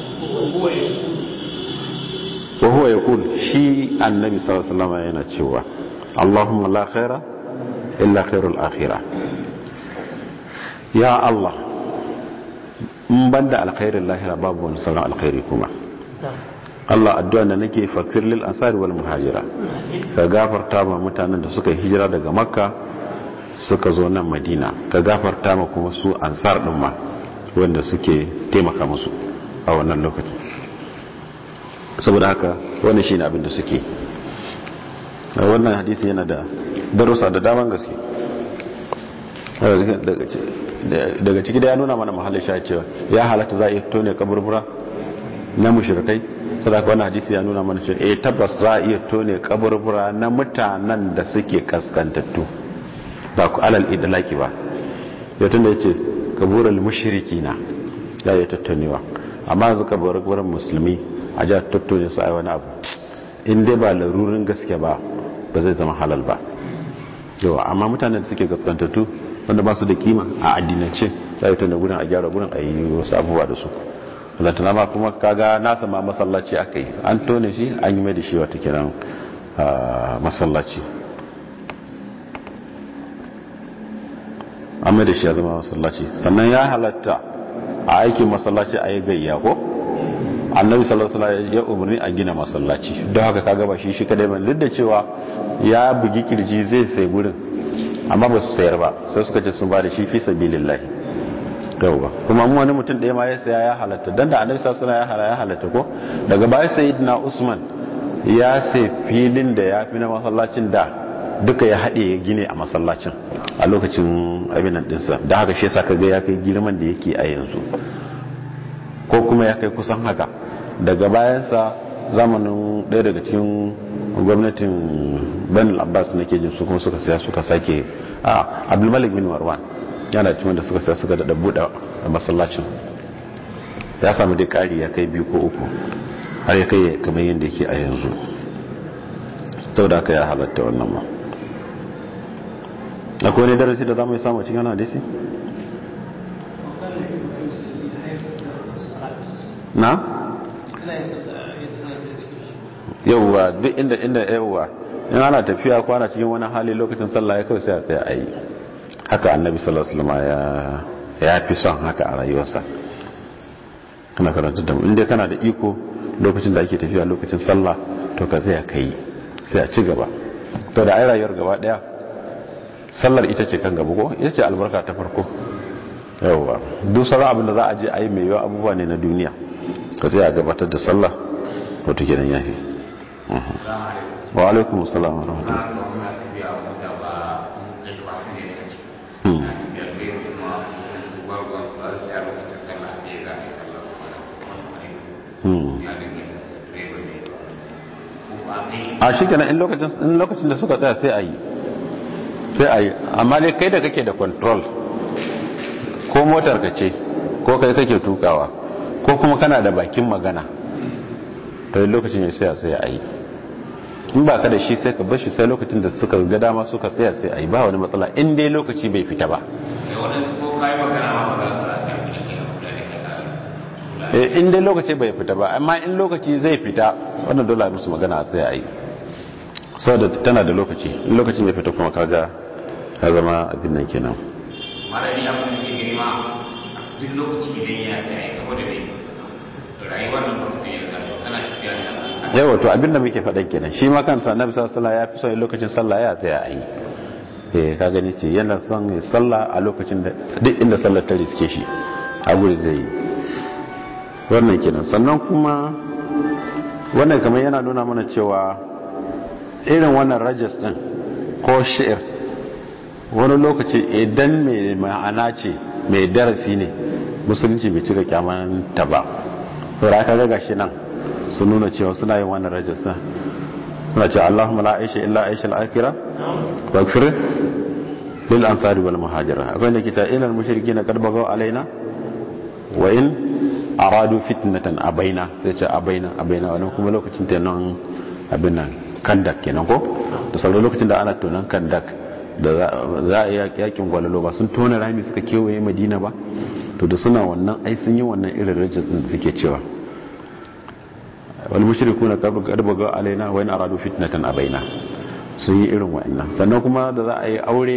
wa huwa yaqul shi annabi sallallahu alaihi wasallam yana cewa Allahumma la khaira illa khairul akhirah ya Allah in banda alkhairin lahira babu wani sauran alkhairi kuma Allah addu'a da nake fakir lil ansari wal muhajira ka gafarta ma mutanen da suka hijira daga makka suka zo nan madina ka gafarta ma kuma su ansar din ma wanda suke taimaka musu a wannan lokacin saboda haka wannan shine abin da suke wannan hadisi yana da darussa da daman gaske daga ciki da ya nuna mana mahallin sha cewa ya halatta za a iya tone kaburbura na mushrikai sadaka wannan hadisi ya nuna mana cewa eh tabbas za a iya tone kaburbura na mutanen da suke kaskantattu ba ku alal idlaki ba ya tunda yace kaburul mushrikina ya yi tattonewa amma yanzu kaburburan musulmi a ja tattone su ai wani abu in dai ba larurin gaske ba ba zai zama halal ba yawa amma mutanen da suke kaskantattu wanda ba su da kima a addinance za a yi tunda gudun a gyara gudun a yi wasu abubuwa da su lantana ma kuma kaga nasa ma masallaci aka yi an tone shi an yi mai da shi wata kiran masallaci an mai da shi ya zama masallaci sannan ya halatta a aikin masallaci a yi gayya ko annabi sallallahu alaihi ya umarni a gina masallaci don haka kaga ba shi shi kadai ban duk da cewa ya bugi kirji zai sai gurin amma ba su sayar ba sai suka ce sun ba da shi fi sabilillahi yauwa kuma mu wani mutum ɗaya ma ya saya ya halatta dan da annabi sallallahu alaihi wasallam ya halatta ko daga baya sayyidina usman ya sai filin da ya fi na masallacin da duka ya haɗe ya gine a masallacin a lokacin abinan ɗinsa da haka shi yasa kaga ya kai girman da yake a yanzu ko kuma ya kai kusan haka daga bayansa zamanin ɗaya daga cikin gwamnatin banil abbas na ke jin su kuma suka saya suka sake a abdulmalik bin marwan yana cikin da suka saya suka daɗa buɗe masallacin ya samu dai ƙari ya kai biyu ko uku har ya kai kamar yadda yake a yanzu sau da aka ya halatta wannan ma akwai wani darasi da za mu yi samu cikin hadisi? na? yauwa duk inda inda yauwa in ana tafiya kwana cikin wani hali lokacin sallah ya kawai sai a tsaye a yi haka annabi sallallahu alaihi ya fi son haka a rayuwarsa kana karanta da inda kana da iko lokacin da ake tafiya lokacin sallah to ka tsaya ka yi sai a ci gaba to da ai rayuwar gaba daya sallar ita ce kan gaba ko ita ce albarka ta farko yawwa duk sauran abin da za a je a yi mai yawa abubuwa ne na duniya ka sai a gabatar da sallah wato kenan yafi wa alaikum assalam wa rahmatullahi a shi kenan in lokacin da suka tsaya sai a yi sai a yi amma dai kai da kake da control ko motar ka ce ko kai kake tukawa ko kuma kana da bakin magana to lokacin ya sai sai a yi in ba ka da shi sai ka bar shi sai lokacin da suka ga dama suka tsaya sai a yi ba wani matsala in dai lokaci bai fita ba in dai lokaci bai fita ba amma in lokaci zai fita wannan dole musu magana sai a yi saboda tana da lokaci in lokaci bai fita kuma kaga ya zama abin nan kenan
malami abin da ke gani ma duk lokaci idan ya tsaye saboda mai rayuwar nan ba sai ya zama kana tafiya da
yawa to abin da muke faɗan kenan shi ma kansa annabi sallallahu alaihi ya fi son lokacin sallah ya tsaya a yi eh ka gani ce yana son ya sallah a lokacin da duk inda sallar ta riske shi a guri zai yi wannan kenan sannan kuma wannan kamar yana nuna mana cewa irin wannan rajas din ko shi'ir wani lokaci idan mai ma'ana ce mai darasi ne musulunci bai cika kyaman ta ba saboda aka ga gashi nan sun nuna cewa suna yin wannan rajas din suna cewa Allahumma la aisha illa aisha al-akhirah wa ighfir lil ansari wal muhajira akwai ne kita ilal mushrikin qad bagaw alaina wa in aradu fitnatan abaina sai ce abaina abaina wannan kuma lokacin ta nan abin nan kandak kenan ko da sauran lokacin da ana tonan kandak da za a yi yakin gwalalo ba sun tona rami suka kewaye madina ba to da suna wannan ai sun yi wannan irin rajis din suke cewa wal mushrikuna qad baga alaina wa in aradu fitnatan abaina sun yi irin wa'annan sannan kuma da za a yi aure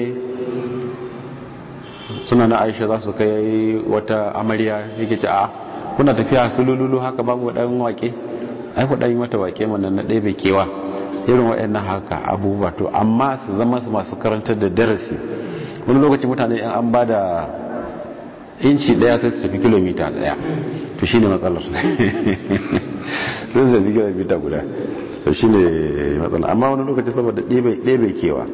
suna na aisha za su kai wata amarya yake ce a kuna tafiya su lululu haka babu dan wake ai ku dan yi mata wake mana na ɗaya bai kewa irin waɗannan haka abubuwa to amma su zama su masu karantar da darasi wani lokaci mutane yan an ba da inci ɗaya sai su tafi kilomita ɗaya to shi ne matsalar sai su tafi kilomita guda to shi ne matsalar amma wani lokaci saboda ɗaya kewa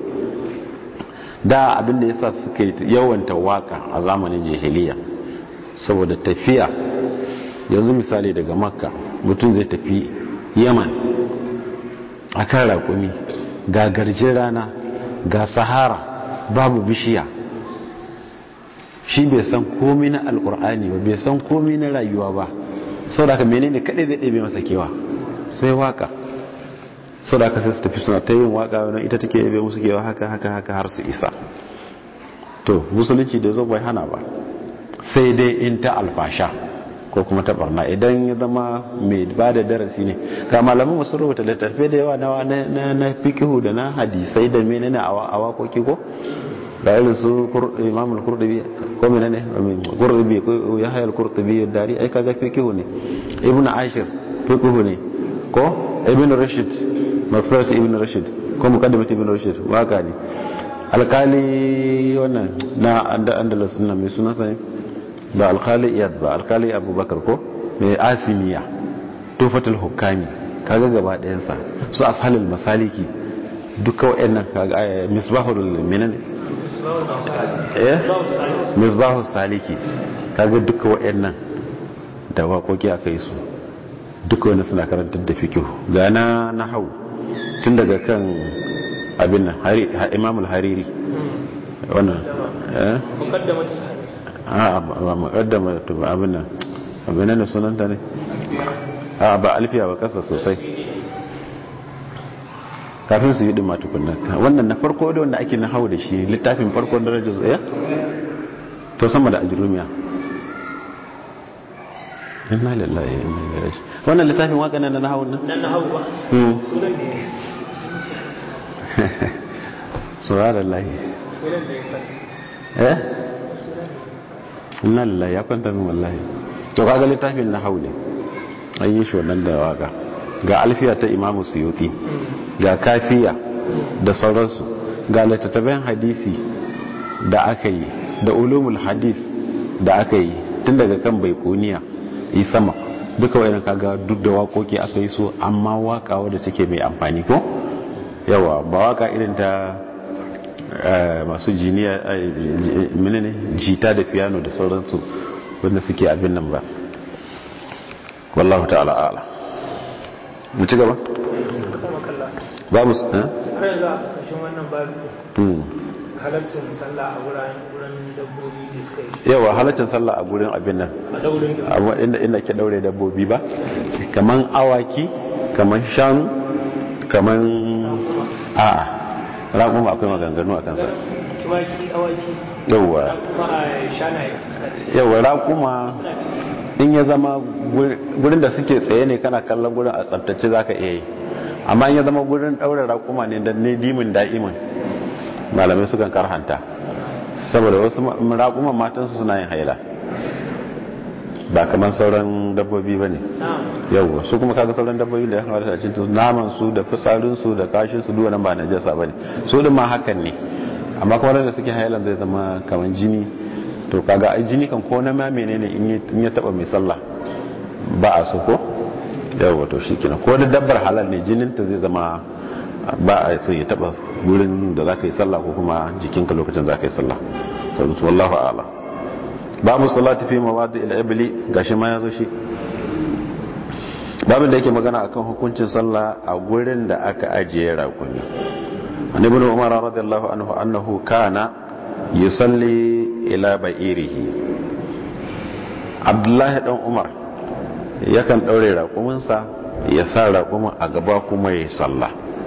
da abinda ya sa suka yawanta waka a zamanin jahiliya saboda tafiya yanzu misali daga makka mutum zai tafi yaman a kan raƙumi ga garjin rana ga sahara babu bishiya shi bai san komi na alkur'ani ba bai san komi na rayuwa ba sau da aka menene kaɗai zai ɗebe masa kewa sai waka sau da aka sai su tafi suna ta yin waka wani ita take yabe musu kewa haka haka haka har su isa to musulunci da zo bai hana ba sai dai in ta alfasha ko kuma ta barna idan ya zama mai ba da darasi ne ga malaman masu rubuta littattafai da yawa na na fikihu da na hadisai da menene a wakoki ko da irin su imamul kurdubi ko menene kurdubi ko ya hayar kurdubi dari ai kaga fikihu ne ibnu ashir fikihu ne ko ibnu rashid maksar ibnu rashid ko muqaddimat ibnu rashid waka ne alkali wannan na andalus nan mai sunan sai ba alkali iyad ba alkali abubakar ko mai asimiya tufatul hukami kaga gaba ɗayansa su ashalul masaliki duka wa'annan kaga misbahul minane eh misbahul saliki kaga duka wa'annan da waƙoƙi aka yi su duka wani suna karantar da fikihu ga na na hau tun daga kan abin nan imamul hariri wannan eh a ba mukaddama to ba abin nan abin nan sunanta ne a ba alfiya ba kasa sosai kafin su yi ɗin matukunan wannan na farko da wanda ake na hau da shi littafin farko darajar tsaye to sama da ajirumiya inna lillahi inna ilaihi raji wannan littafin waka nan na hau nan
nan na hau ba sunan ne
subhanallahi
sunan da ya kwanta
eh inna lillahi ya kwanta min wallahi to kaga littafin na hau ne an yi shi wannan da waka ga alfiya ta imamu suyuti ga kafiya da sauransu ga littattafan hadisi da aka yi da ulumul hadis da aka yi tun daga kan bai kuniya yi sama duka wayan kaga duk da wakoki aka yi so amma waka wadda take mai amfani ko yawa ba waka irin ta masu jiniya menene jita da piano da sauransu wanda suke abin nan ba wallahu ta'ala ala mu ci gaba ba mu
har yanzu a ƙarshen wannan babu halaccin sallah a wurin dabbobi da suka yi
yawa halaccin sallah a gurin abin nan
a daurin
amma inda inda ke daure dabbobi ba kaman awaki kaman shanu kaman a'a raƙuma akwai maganganu a kansa
tumaki awaki
yawa
kuma a shanaye suka ce
yawa raƙuma
suna ciki
in ya zama gurin da suke tsaye ne kana kallon gurin a tsabtace za ka iya yi amma in ya zama gurin ɗaure raƙuma ne da ne dimin da'imin malamai sukan karhanta saboda wasu raƙuman matansu suna yin haila ba kamar sauran dabbobi ba ne
na'am
yau su kuma kaga sauran dabbobi da ya kamata a cikin naman su da fitsarin su da kashin su duwannan ba na jasa ba ne su din ma hakan ne amma kuma da suke hailan zai zama kamar jini to kaga ai jini kan ko na ma menene in ya taba mai sallah ba a so ko yau to shikenan ko da dabbar halal ne jinin ta zai zama ba a so ya taba gurin da zaka yi sallah ko kuma jikinka lokacin zaka yi sallah to wallahu a'lam babu salati fi mawadi al-ibli gashi ma yazo shi babin da yake magana akan hukuncin sallah a gurin da aka ajiye rakumi an ibn umar radiyallahu anhu annahu kana yusalli ila ba'irihi abdullahi dan umar yakan daure rakuminsa ya sa rakumin a gaba kuma ya sallah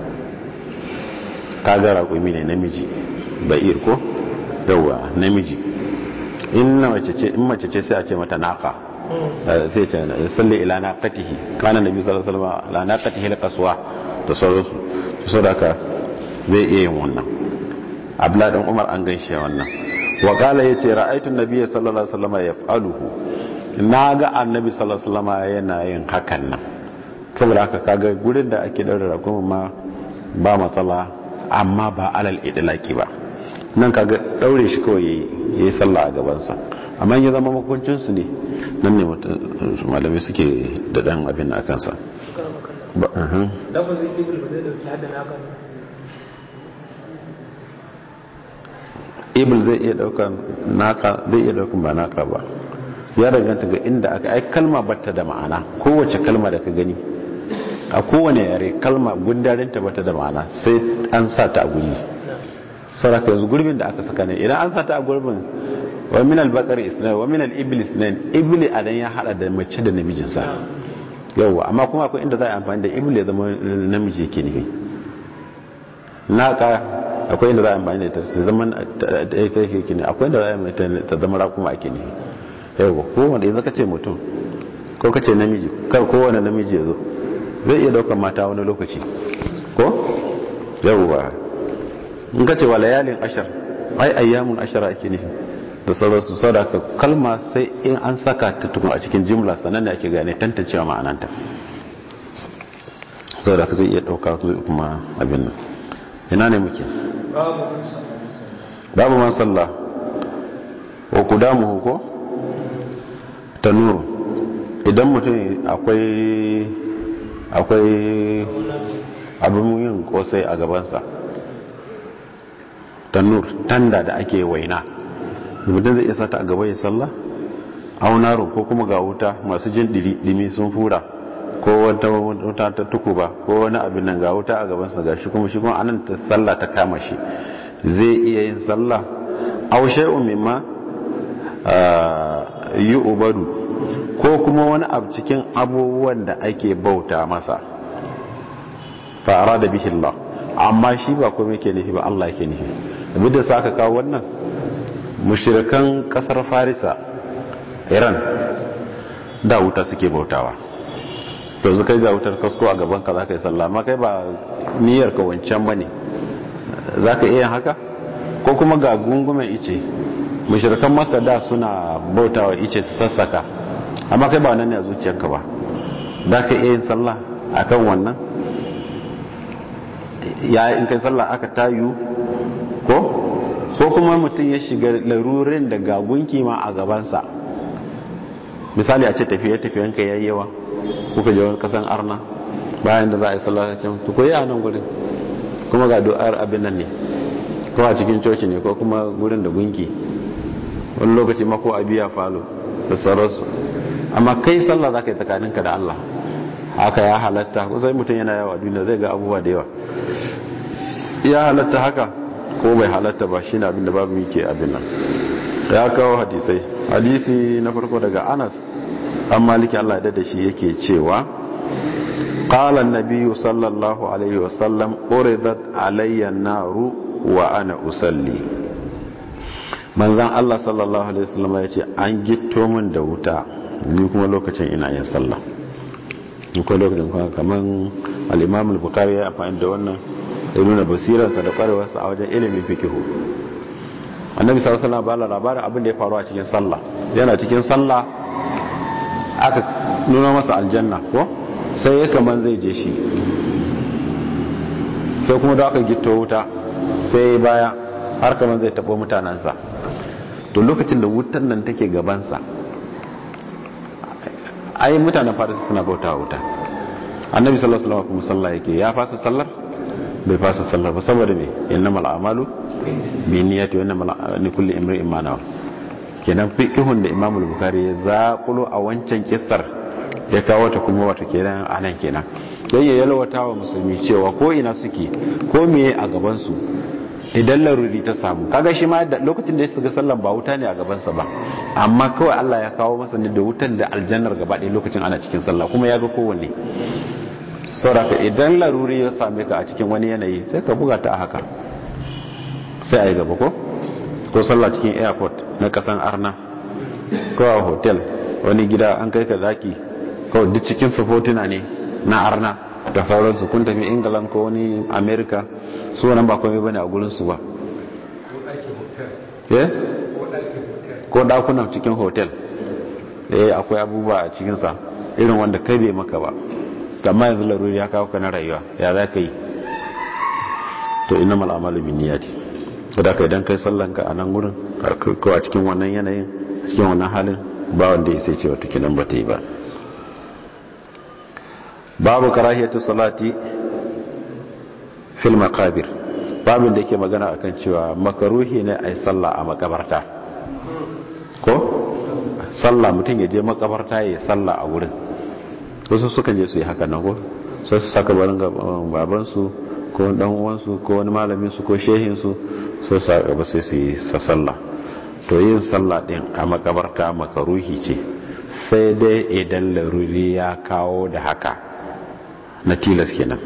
kaga rakumi ne namiji ba'ir ko yawa namiji in mace ce in mace ce sai a ce mata naqa sai ce salli ila naqatihi kana nabi sallallahu alaihi wasallam la naqatihi alqaswa da sauransu to saboda zai iya yin wannan abla dan umar an gaishe wannan wa qala yace ra'aytu an-nabiy sallallahu alaihi wasallam yaf'aluhu naga annabi sallallahu alaihi wasallam yana yin hakan nan saboda haka kaga gurin da ake daura rakuma ma ba matsala amma ba alal idlaki ba nan kaga daure shi kawai yayi yayi sallah a gaban sa amma ya zama makuncin su ne nan ne malamai suke da dan abin a kansa ba uhum.
lafazin ibil ba zai dauki hadda naka ne
ibil zai iya daukan naka zai iya daukan ba naka ba ya danganta ga inda aka ai kalma batta da ma'ana kowace kalma da ka gani a kowane yare kalma gundarinta bata da ma'ana sai an sa ta a guri saraka yanzu gurbin da aka saka ne idan an sa ta a gurbin wa min al-baqar isnan wa min al-ibl isnan ibli adan ya hada da mace da namijin sa yawa amma kuma akwai inda za a amfani da ibli ya zama namiji yake nufi naka akwai inda za a amfani da ta zama ta yake ne akwai inda za a amfani ta zama rakuma ake nufi yawa kowane yanzu ka ce mutum ko ka ce namiji kar kowane namiji ya zo zai iya daukan mata wani lokaci ko yawwa in ka ce wa layalin ashar ai ayyamun ashara ake nufi da sauransu sau da kalma sai in an saka ta tukun a cikin jimla sannan ne ake gane tantancewa ma'ananta sau da ka zai iya dauka kuma abin nan ina ne muke
babu kunsa
babu man sallah wa kudamuhu ko tanuru idan mutum akwai akwai abin yin kosai a gabansa tanur tanda da ake waina mutum zai iya sata a gaba ya sallah aunarun ko kuma ga wuta masu jin dimi sun fura ko wata wuta ta tukuba ko wani abin nan ga wuta a gabansa ga shi kuma shi kuma anan ta sallah ta kama shi zai iya yin sallah au shay'un mimma yi ubadu ko kuma wani abu cikin abubuwan da ake bauta masa fara da bihi Allah amma shi ba kuma yake nufi ba Allah yake nufi abin da sa aka kawo wannan mushrikan kasar farisa iran da wuta suke bautawa to zu kai ga wutar kasko a gaban ka zaka yi sallah amma kai ba niyyar ka wancan bane zaka iya haka ko kuma ga gungumen ice mushrikan makka da suna bautawa ice su sassaka amma kai ba nan ne a zuciyanka ba za ka iya yin sallah akan wannan ya in kai sallah aka tayu ko ko kuma mutum ya shiga larurin da ga gunki ma a gabansa misali a ce tafiye tafiyanka yayi yawa kuka je wani kasan arna bayan da za a yi sallah can to koyi a nan gurin kuma ga du'ar abin nan ne ko a cikin coci ne ko kuma gurin da gunki wani lokaci ma ko a biya falo da sauransu amma kai sallah za ka yi tsakaninka da Allah haka ya halatta ko sai mutum yana yawa duniya zai ga abubuwa da yawa ya halatta haka ko bai halatta ba shi ne abin da babu yake abin nan ya kawo hadisai hadisi na farko daga anas an maliki Allah da shi yake cewa قال النبي صلى الله عليه وسلم أردت علي النار وأنا أصلي manzan Allah sallallahu alaihi wasallam ya ce an gitto min da wuta ni kuma lokacin ina yin sallah akwai lokacin kuma kaman al-Imam al-Bukhari ya amfani da wannan ya nuna basirarsa da kwarewarsa a wajen ilimin fikihu annabi sallallahu alaihi wasallam ba labarin abin da ya faru a cikin sallah yana cikin sallah aka nuna masa aljanna ko sai ya kaman zai je shi sai kuma da aka gito wuta sai ya baya har kaman zai tabo mutanensa to lokacin da wutan nan take gabansa ai mutanen farisa suna bauta wuta annabi sallallahu alaihi wasallam kuma sallah yake ya fasa sallar bai fasa sallar ba saboda me innamal a'malu bi niyyati wa innamal likulli imrin ma nawa kenan fiqhun da Imam al-Bukhari ya zakulo a wancan kissar ya kawo ta kuma wata kenan anan kenan dan ya yalwata wa musulmi cewa ko ina suke ko meye a gaban su idan laruri ta samu kaga shi ma da lokacin da ya shiga sallan ba wuta ne a gaban sa ba amma kawai Allah ya kawo masa ne da wutan da aljannar gaba ɗaya lokacin ana cikin sallah kuma ya ga kowanne sauraka idan laruri ya same ka a cikin wani yanayi sai ka buga ta a haka sai a yi gaba ko ko sallah cikin airport na kasan arna ko a hotel wani gida an kai ka zaki kawai duk cikin sufotuna ne na arna da sauransu kun tafi england ko wani america su wannan ba komai bane a gurinsu ba ko dakunan cikin hotel eh akwai abubuwa a cikinsa irin wanda kai bai maka ba amma yanzu laruri ya kawo ka na rayuwa ya za ka yi to ina mal'amalu bin niyati da ka idan kai sallanka a nan gurin ko a cikin wannan yanayin cikin wannan halin ba wanda ya sai ce wata kinan ba ta yi ba babu karahiyatu salati fil maqabir babin da yake magana akan cewa makaruhi ne ai sallah a makabarta ko sallah mutum ya je makabarta ya sallah a wurin wasu sukan je su yi haka nan ko sai su saka barin babansu ko dan uwansu ko wani malamin su ko shehin su sai su gaba sai su yi sallah to yin sallah din a makabarta makaruhi ce sai dai idan laruri ya kawo da haka na tilas kenan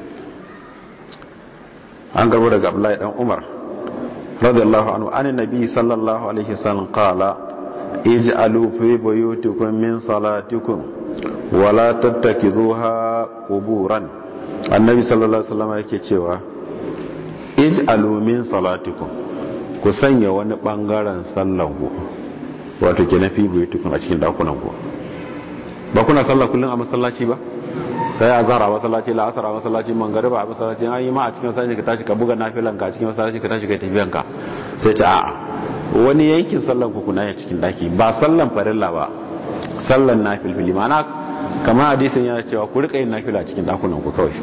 an garbo daga Abdullahi dan Umar radiyallahu anhu an nabi sallallahu alaihi wasallam qala ij'alu fi buyutikum min salatikum wala tattakizuha quburan annabi sallallahu alaihi wasallam yake cewa ij'alu min salatikum ku sanya wani bangaren sallan ku wato ke nafi buyutukum a cikin dakunan ku ba kuna sallah kullun a masallaci ba kai azhar a masallaci la asar a masallaci mangariba a masallaci an yi ma a cikin masallaci ka tashi ka buga nafilan ka a cikin masallaci ka tashi kai tafiyan ka sai ta a'a wani yankin sallan ku kuna ya cikin daki ba sallan farilla ba sallan nafilfili ma'ana kamar hadisin yana cewa ku rika yin nafila cikin dakunan ku kawai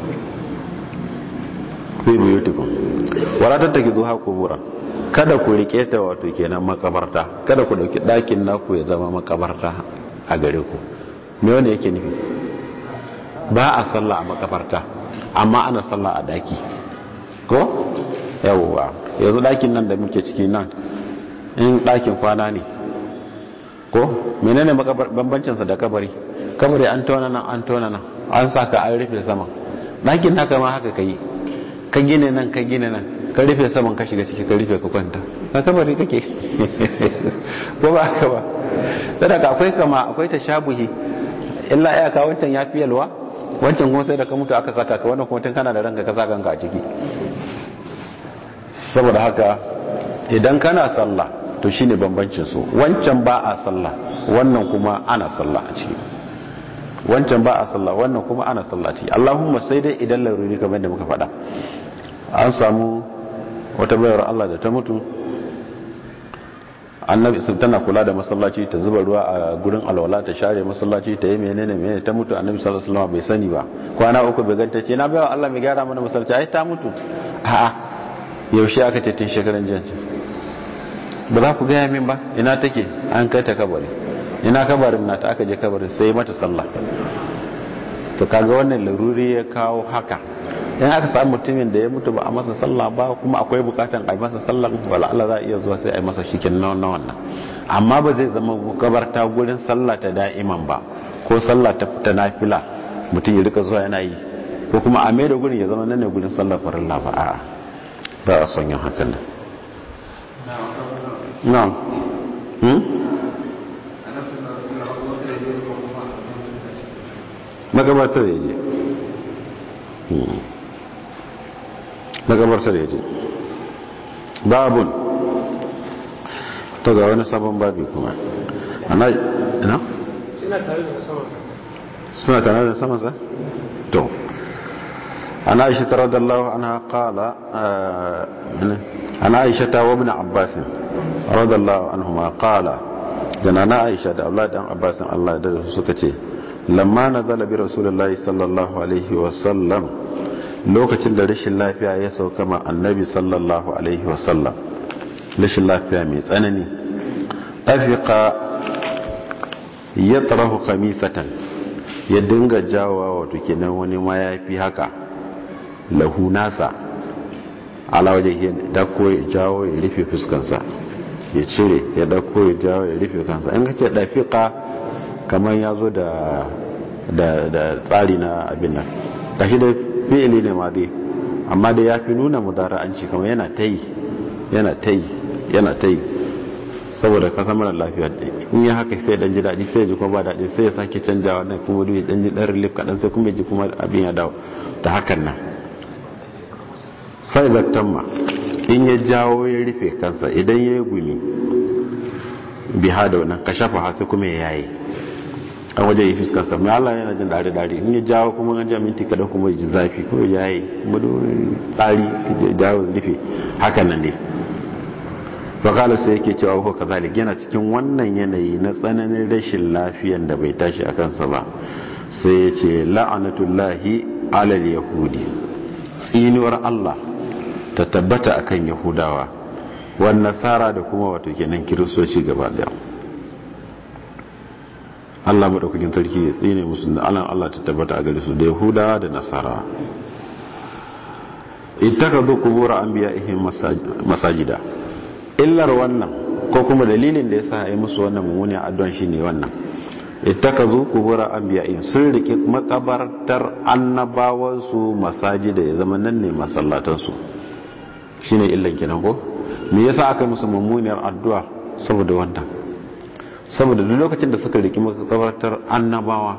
fi buyutukum wala tattaki zuha kubura kada ku rike ta wato kenan makabarta kada ku dauki dakin naku ya zama makabarta a gare ku me wanda yake nufi ba a sallah a makabarta amma ana sallah a daki ko yawwa yanzu dakin nan da muke ciki nan in dakin kwana ne ko menene bambancinsa da kabari kabari an tona nan an tona nan an saka an rufe sama ɗakin naka ma haka ka yi ka gine nan ka gine nan ka rufe saman ka shiga ciki ka rufe ka kwanta na kabari kake ko ba haka ba sadaka akwai kama akwai ta shabuhi illa ya ka wancan ya fi yalwa wancan kuma sai da ka mutu aka saka ka wannan kuma tun kana da ranka ka saka kanka a ciki saboda haka idan kana sallah to shine bambancin su wancan ba a sallah wannan kuma ana sallah a ciki wancan ba a sallah wannan kuma ana sallah a ciki Allahumma sai dai idan laruri kamar da muka faɗa an samu wata bayar Allah da ta mutu annabi sun tana kula da masallaci ta zuba ruwa a gurin alwala ta share masallaci ta yi menene menene ta mutu annabi sallallahu alaihi wasallam bai sani ba kwana uku bai ganta ce na bayan Allah mai gyara mana masallaci ai ta mutu a'a yaushe aka ce tun shekaran jiya ba za ku gaya min ba ina take an kai ta kabari ina kabarin nata aka je kabarin sai mata sallah to kaga wannan laruri ya kawo haka in aka samu mutumin da ya mutu ba a masa sallah ba kuma akwai bukatan a yi masa sallah wala Allah za a iya zuwa sai a yi masa shikin na wannan amma ba zai zama gabarta gurin sallah ta da'iman ba ko sallah ta ta nafila mutum ya rika zuwa yana yi ko kuma a mai da gurin ya zama nan ne gurin sallah farilla ba a'a ba a son yin hakan nan na'am hmm magabatar ya je magabatar ya je babun to ga wani sabon babi kuma ana ina?
suna tare da samansa
suna tare da samansa? to ana aisha ta radallahu ana kala ana aisha ta wa bin abbasin radallahu anhu ma kala jana na aisha da aula dan abbasin allah da suka ce lamma na zalabi rasulullahi sallallahu alaihi wasallam lokacin da rashin lafiya ya sauka ma annabi sallallahu alaihi wasallam rashin lafiya mai tsanani afika ya tsarahu kamisatan ya dinga jawowa wato kenan wani mayafi haka lahu nasa ala waje ya dako ya jawo ya rufe fuskansa ya cire ya dako ya jawo ya rufe kansa in ka ce dafika kamar ya zo da tsari na abin nan tashi da fi'ili ne ma dai amma da ya fi nuna mudara'anci kamar yana ta yi yana ta yi yana ta yi saboda kasa mara lafiya in ya haka sai dan ji daɗi sai ji kuma ba daɗi sai ya sake canjawa na kuma duk dan ji dan relief kaɗan sai kuma ji kuma abin ya dawo da hakan nan faizar tamma in ya jawo ya rufe kansa idan ya yi gumi biha da wannan kashafa hasu kuma ya yayi an waje yi fuskarsa mai Allah yana jin dare-dare in ya jawo kuma an minti kada kuma ji zafi ko ya yi madorin tsari ya jawo rufe hakan nan ne fakala sai yake cewa ko kazalik yana cikin wannan yanayi na tsananin rashin lafiyan da bai tashi a kansa ba sai ya ce la'anatullahi alal yahudi tsinuwar Allah ta tabbata akan yahudawa wan nasara da kuma wato kenan kiristoci gaba daya Allah maɗaukakin sarki ya tsine musu da alan Allah ta tabbata a gare su da Yahudawa da Nasara ittakazu qubur anbiya'ihim masajida illar wannan ko kuma dalilin da yasa ai musu wannan mummunan addu'an shine wannan ittakazu qubur anbiya'ihim sun rike makabartar annabawan su masajida ya zama nan ne masallatan su shine illan kenan ko me yasa aka musu mummunar addu'a saboda wannan saboda duk lokacin da suka riki makabartar annabawa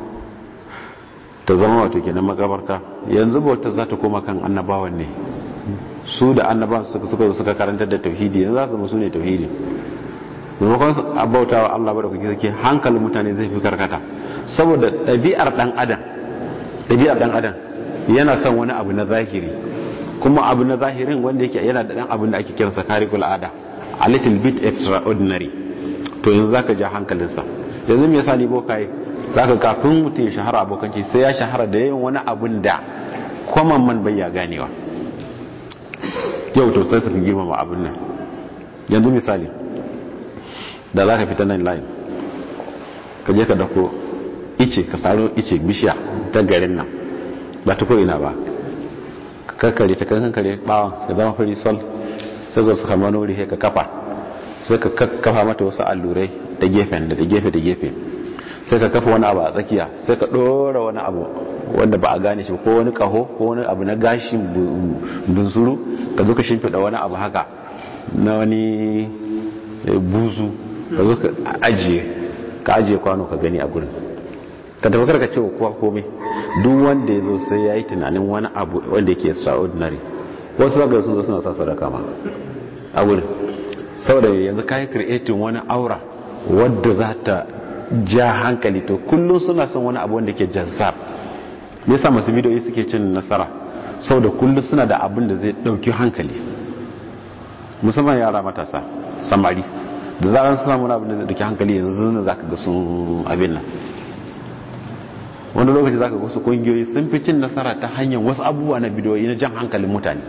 ta zama wato kenan makabarta yanzu bauta za ta koma kan annabawan ne su da annabawan suka suka suka karantar da tauhidi yanzu za su musu ne tauhidi maimakon a bauta wa Allah ba da kuke sake hankalin mutane zai fi karkata saboda ɗabi'ar ɗan adam ɗabi'ar ɗan adam yana son wani abu na zahiri kuma abu na zahirin wanda yake yana da ɗan abin da ake kiransa karikul ada a little bit extraordinary to yanzu zaka ja hankalinsa yanzu me yasa ni bokaye zaka kafin mutum ya shahara abokanci sai ya shahara da yin wani abun da common man bai ya ganewa yau to sai su fi girmama abin nan yanzu misali da zaka fita nan line ka je ka dako ice ka saro ice bishiya ta garin nan ba ta ina ba kakkare ta kankare bawon ya zama fari sol sai ka suka manori ka kafa sai ka kafa mata wasu allurai da gefen da gefe da gefe sai ka kafa wani abu a tsakiya sai ka ɗora wani abu wanda ba a gane shi ko wani kaho ko wani abu na gashin bunsuru ka zo ka shimfiɗa wani abu haka na wani buzu ka zo ka ajiye ka ajiye kwano ka gani a gurin ka tafi karka cewa kowa komai duk wanda ya zo sai ya yi tunanin wani abu wanda yake extraordinary wasu zaga sun zo suna sa sadaka ma a gurin saboda yanzu kayi creating wani aura wadda za ta ja hankali to kullum suna son wani abu wanda ke jazzab me yasa masu bidiyoyi suke cin nasara saboda kullum suna da abin da zai dauki hankali musamman yara matasa samari da zaran suna muna abin da zai duki hankali yanzu ne za ka ga sun abin nan wani lokaci za ka ga wasu kungiyoyi sun fi cin nasara ta hanyar wasu abubuwa na bidiyoyi na jan hankalin mutane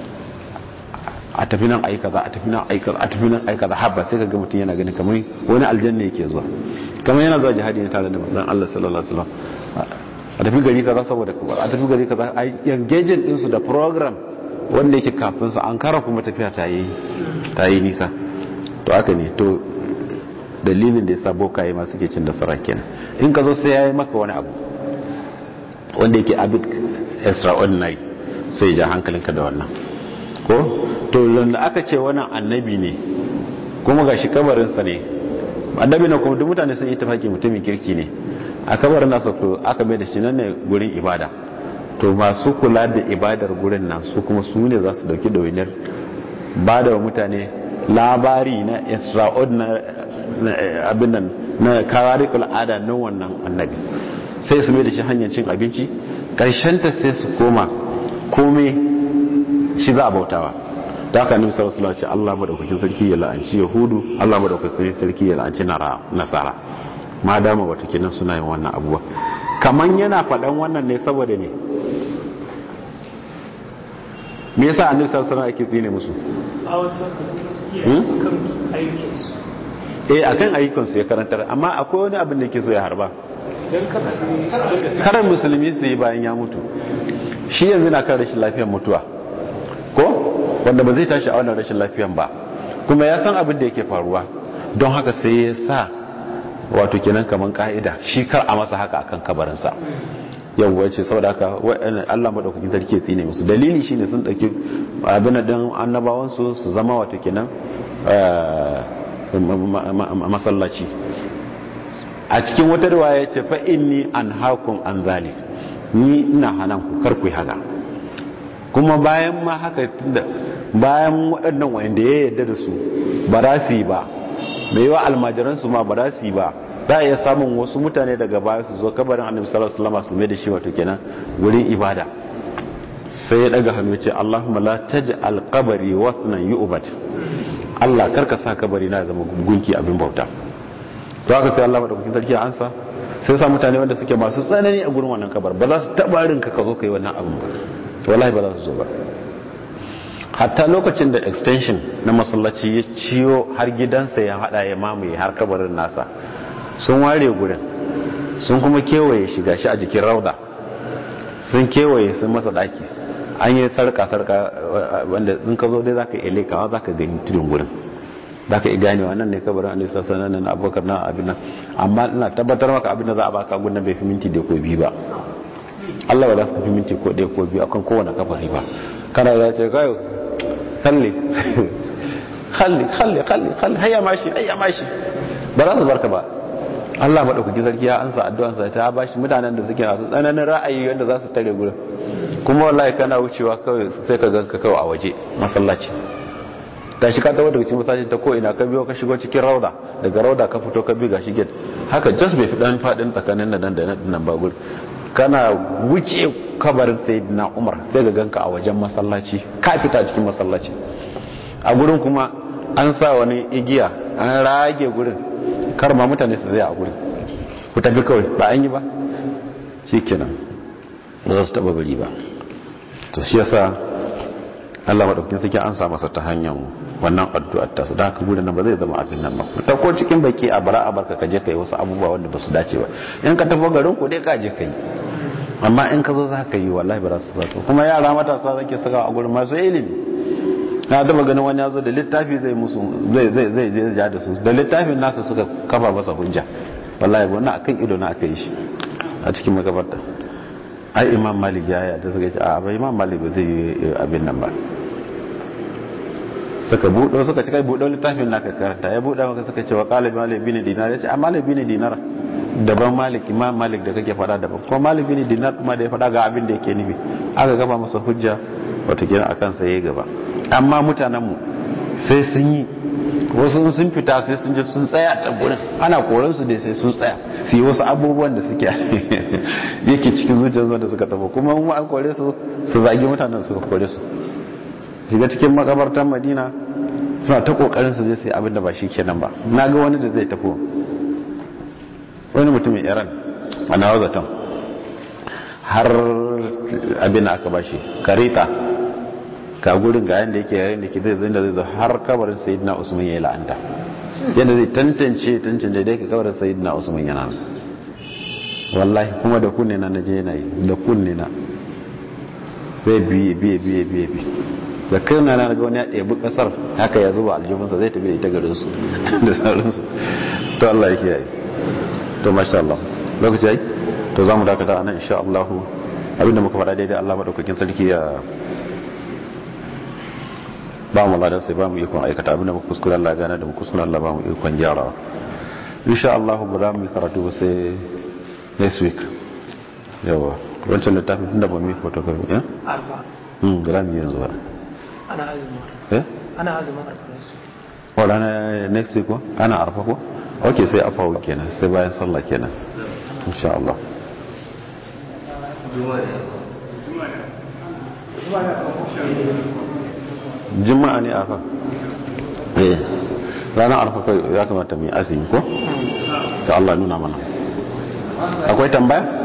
a tafi nan ayi kaza a tafi nan ayi kaza a tafi nan ayi kaza habba sai ka ga mutum yana ganin kamar wani aljanna yake zuwa kamar yana zuwa jihadi ne tare da manzon Allah sallallahu alaihi wasallam a tafi gari kaza saboda a tafi gari kaza a engaging din su da program wanda yake kafin su an kara kuma tafiya ta yi ta yi nisa to haka ne to dalilin da yasa bokaye ma suke cin nasara kenan in ka zo sai yayi maka wani abu wanda yake abit extraordinary sai ja hankalinka da wannan ko to da aka ce wannan annabi ne kuma gashi kabarinsa ne annabi na kuma duk mutane sun yi tafaki mutumin kirki ne a kabarin nasa to aka mai da shi nan ne gurin ibada to masu kula da ibadar gurin nan su kuma su ne za su dauki dawainiyar ba da wa mutane labari na extraordinary abin nan na kawarikul ada na wannan annabi sai su mai da shi hanyar cin abinci ta sai su koma komai shi za a bautawa da haka annabi sallallahu alaihi wasallam Allah madaukakin sarki ya la'anci yahudu Allah madaukakin sarki ya la'anci nasara ma dama wato kenan suna yin wannan abubuwa kaman yana faɗan wannan ne saboda ne me yasa annabi sallallahu alaihi wasallam yake tsine musu eh akan ayyukansu ya karantar amma akwai wani abin da yake so ya harba karan musulmi su yi bayan ya mutu shi yanzu na kan rashin lafiyar mutuwa ko wanda ba zai tashi a wannan rashin lafiyan ba kuma ya san abin da yake faruwa don haka sai ya sa wato kenan kaman ka'ida shi kar a masa haka akan kabarinsa yawwa ce saboda haka Allah madaukakin sarki ya tsine musu dalili shine sun dauki abin da annabawan su su zama wato kenan masallaci a cikin wata riwaya ce fa inni anhaakum an zalik ni ina hanan ku kar ku yi haka kuma bayan ma haka tunda bayan waɗannan wanda ya yarda da su ba za su yi ba mai yawa almajiransu ma ba za su yi ba za a iya samun wasu mutane daga baya su zo kabarin annabi sallallahu alaihi wasallam su mai da shi wato kenan wurin ibada sai ya daga hannu ce Allahumma la taj'al qabri watnan yu'bad Allah karka sa kabari na zama gunki abin bauta to haka sai Allah madaukakin sarki ya ansa sai sa mutane wanda suke masu tsanani a gurin wannan kabar ba za su taba rinka ka zo kai wannan abin ba wallahi ba za su zo ba hatta lokacin da extension na masallaci ya ciyo har gidansa ya hada ya mamaye har kabarin nasa sun ware gurin sun kuma kewaye shiga shi a jikin rauda sun kewaye sun masa daki an yi sarka-sarka wanda in ka zo dai za ka iya lekawa za ka gani tudun gurin za ka iya ganewa nan ne kabarin alaihi sassan nan abubakar na abin nan amma ina tabbatar maka abin da za a baka gudun bai fi minti da ko biyu ba Allah ba za su fi minti ko ɗaya ko biyu akan kowane kafari ba kana da ce kayo kalli kalli kalli kalli kalli hayya mashi hayya mashi ba za su barka ba Allah maɗaukaki sarki ya ansa addu'ansa ta ba shi mutanen da suke masu tsananin ra'ayi wanda za su tare gurin kuma wallahi kana wucewa kawai sai ka ganka kawai a waje masallaci ga shi ka tawo daga cikin masallaci ta ko ina ka biyo ka shigo cikin rauda daga rauda ka fito ka bi ga shi gate haka just bai fi dan fadin tsakanin nan da nan ba gurin kana wuce kabarin sayyidina Umar sai ga ganka a wajen masallaci ka fita cikin masallaci a gurin kuma an sa wani igiya an rage gurin kar ma mutane su zai a gurin ku tafi kawai ba an yi ba shikenan ba za su taba bari ba to shi yasa Allah madaukakin sarki an sa masa ta hanyar wannan addu'ar ta su da haka gurin nan ba zai zama abin nan ba ta ko cikin baki a bara a barka ka je kai wasu abubuwa wanda ba su dace ba in ka tafi garin ku dai ka je kai amma in ka zo za ka yi wallahi ba za su baka kuma yara matasa zake saka a gurin masu ilimi na taba ganin wani ya zo da littafi zai musu zai zai zai zai ja da su da littafin nasa suka kafa masa hujja wallahi wannan akan ido na aka yi shi a cikin makabarta ai imam malik ya yi da suka ce a ba imam malik ba zai yi abin nan ba suka buɗo suka ci kai buɗo littafin naka karanta ya buɗe maka suka ce wa qala malik bin dinar ya ce a malik bin dinar daban malik imam malik da kake fada daban kuma malik bin dinar kuma da ya fada ga abin da yake nufi aka gaba masa hujja wata kira akan sa yayi gaba amma mutanen mu sai sun yi wasu sun fita sai sun je sun tsaya ta gurin ana koran su dai sai sun tsaya su yi wasu abubuwan da suke yake cikin zuciyarsu da suka tafi kuma mu an kore su su zagi mutanen suka kore su shiga cikin makabartar madina suna ta kokarin su je sai abin da ba shi kenan ba na ga wani da zai tafi wani mutumin iran a nawa zaton har abin da aka bashi karita ka gurin ga yanda yake yayin da ke zai zai da zai zo har kabarin sayyidina usman ya yi la'anta yadda zai tantance tantance da yake kabarin sayyidina usman yana nan wallahi kuma da kunne na naje yana yi da kunne na zai biye biye biye biye biye da kai na ga wani ya ɗebi ƙasar haka ya zuba aljihunsa zai tafi da ita garinsu da sauransu to Allah yake yi to masha Allah lokaci yayi to zamu dakata anan insha Allah abinda muka faɗa daidai Allah madaukakin sarki ya ba mu ladan sai ba mu ikon aikata abinda muka kuskure Allah gane da mu kuskure Allah ba mu ikon gyarawa insha Allah ba za mu yi karatu ba sai next week yawa wancan littafin tunda ba mu yi photocopy eh
arba
hmm ba za mu yi yanzu ba
ana azumin
eh
ana azumin arba su
ko ranar next week ko ana arfa ko ok sai afawu kenan sai bayan sallah kenan insha Allah juma'a ne arfa eh ranar arfa kai ya kamata mu yi azumi ko ta Allah nuna mana akwai tambaya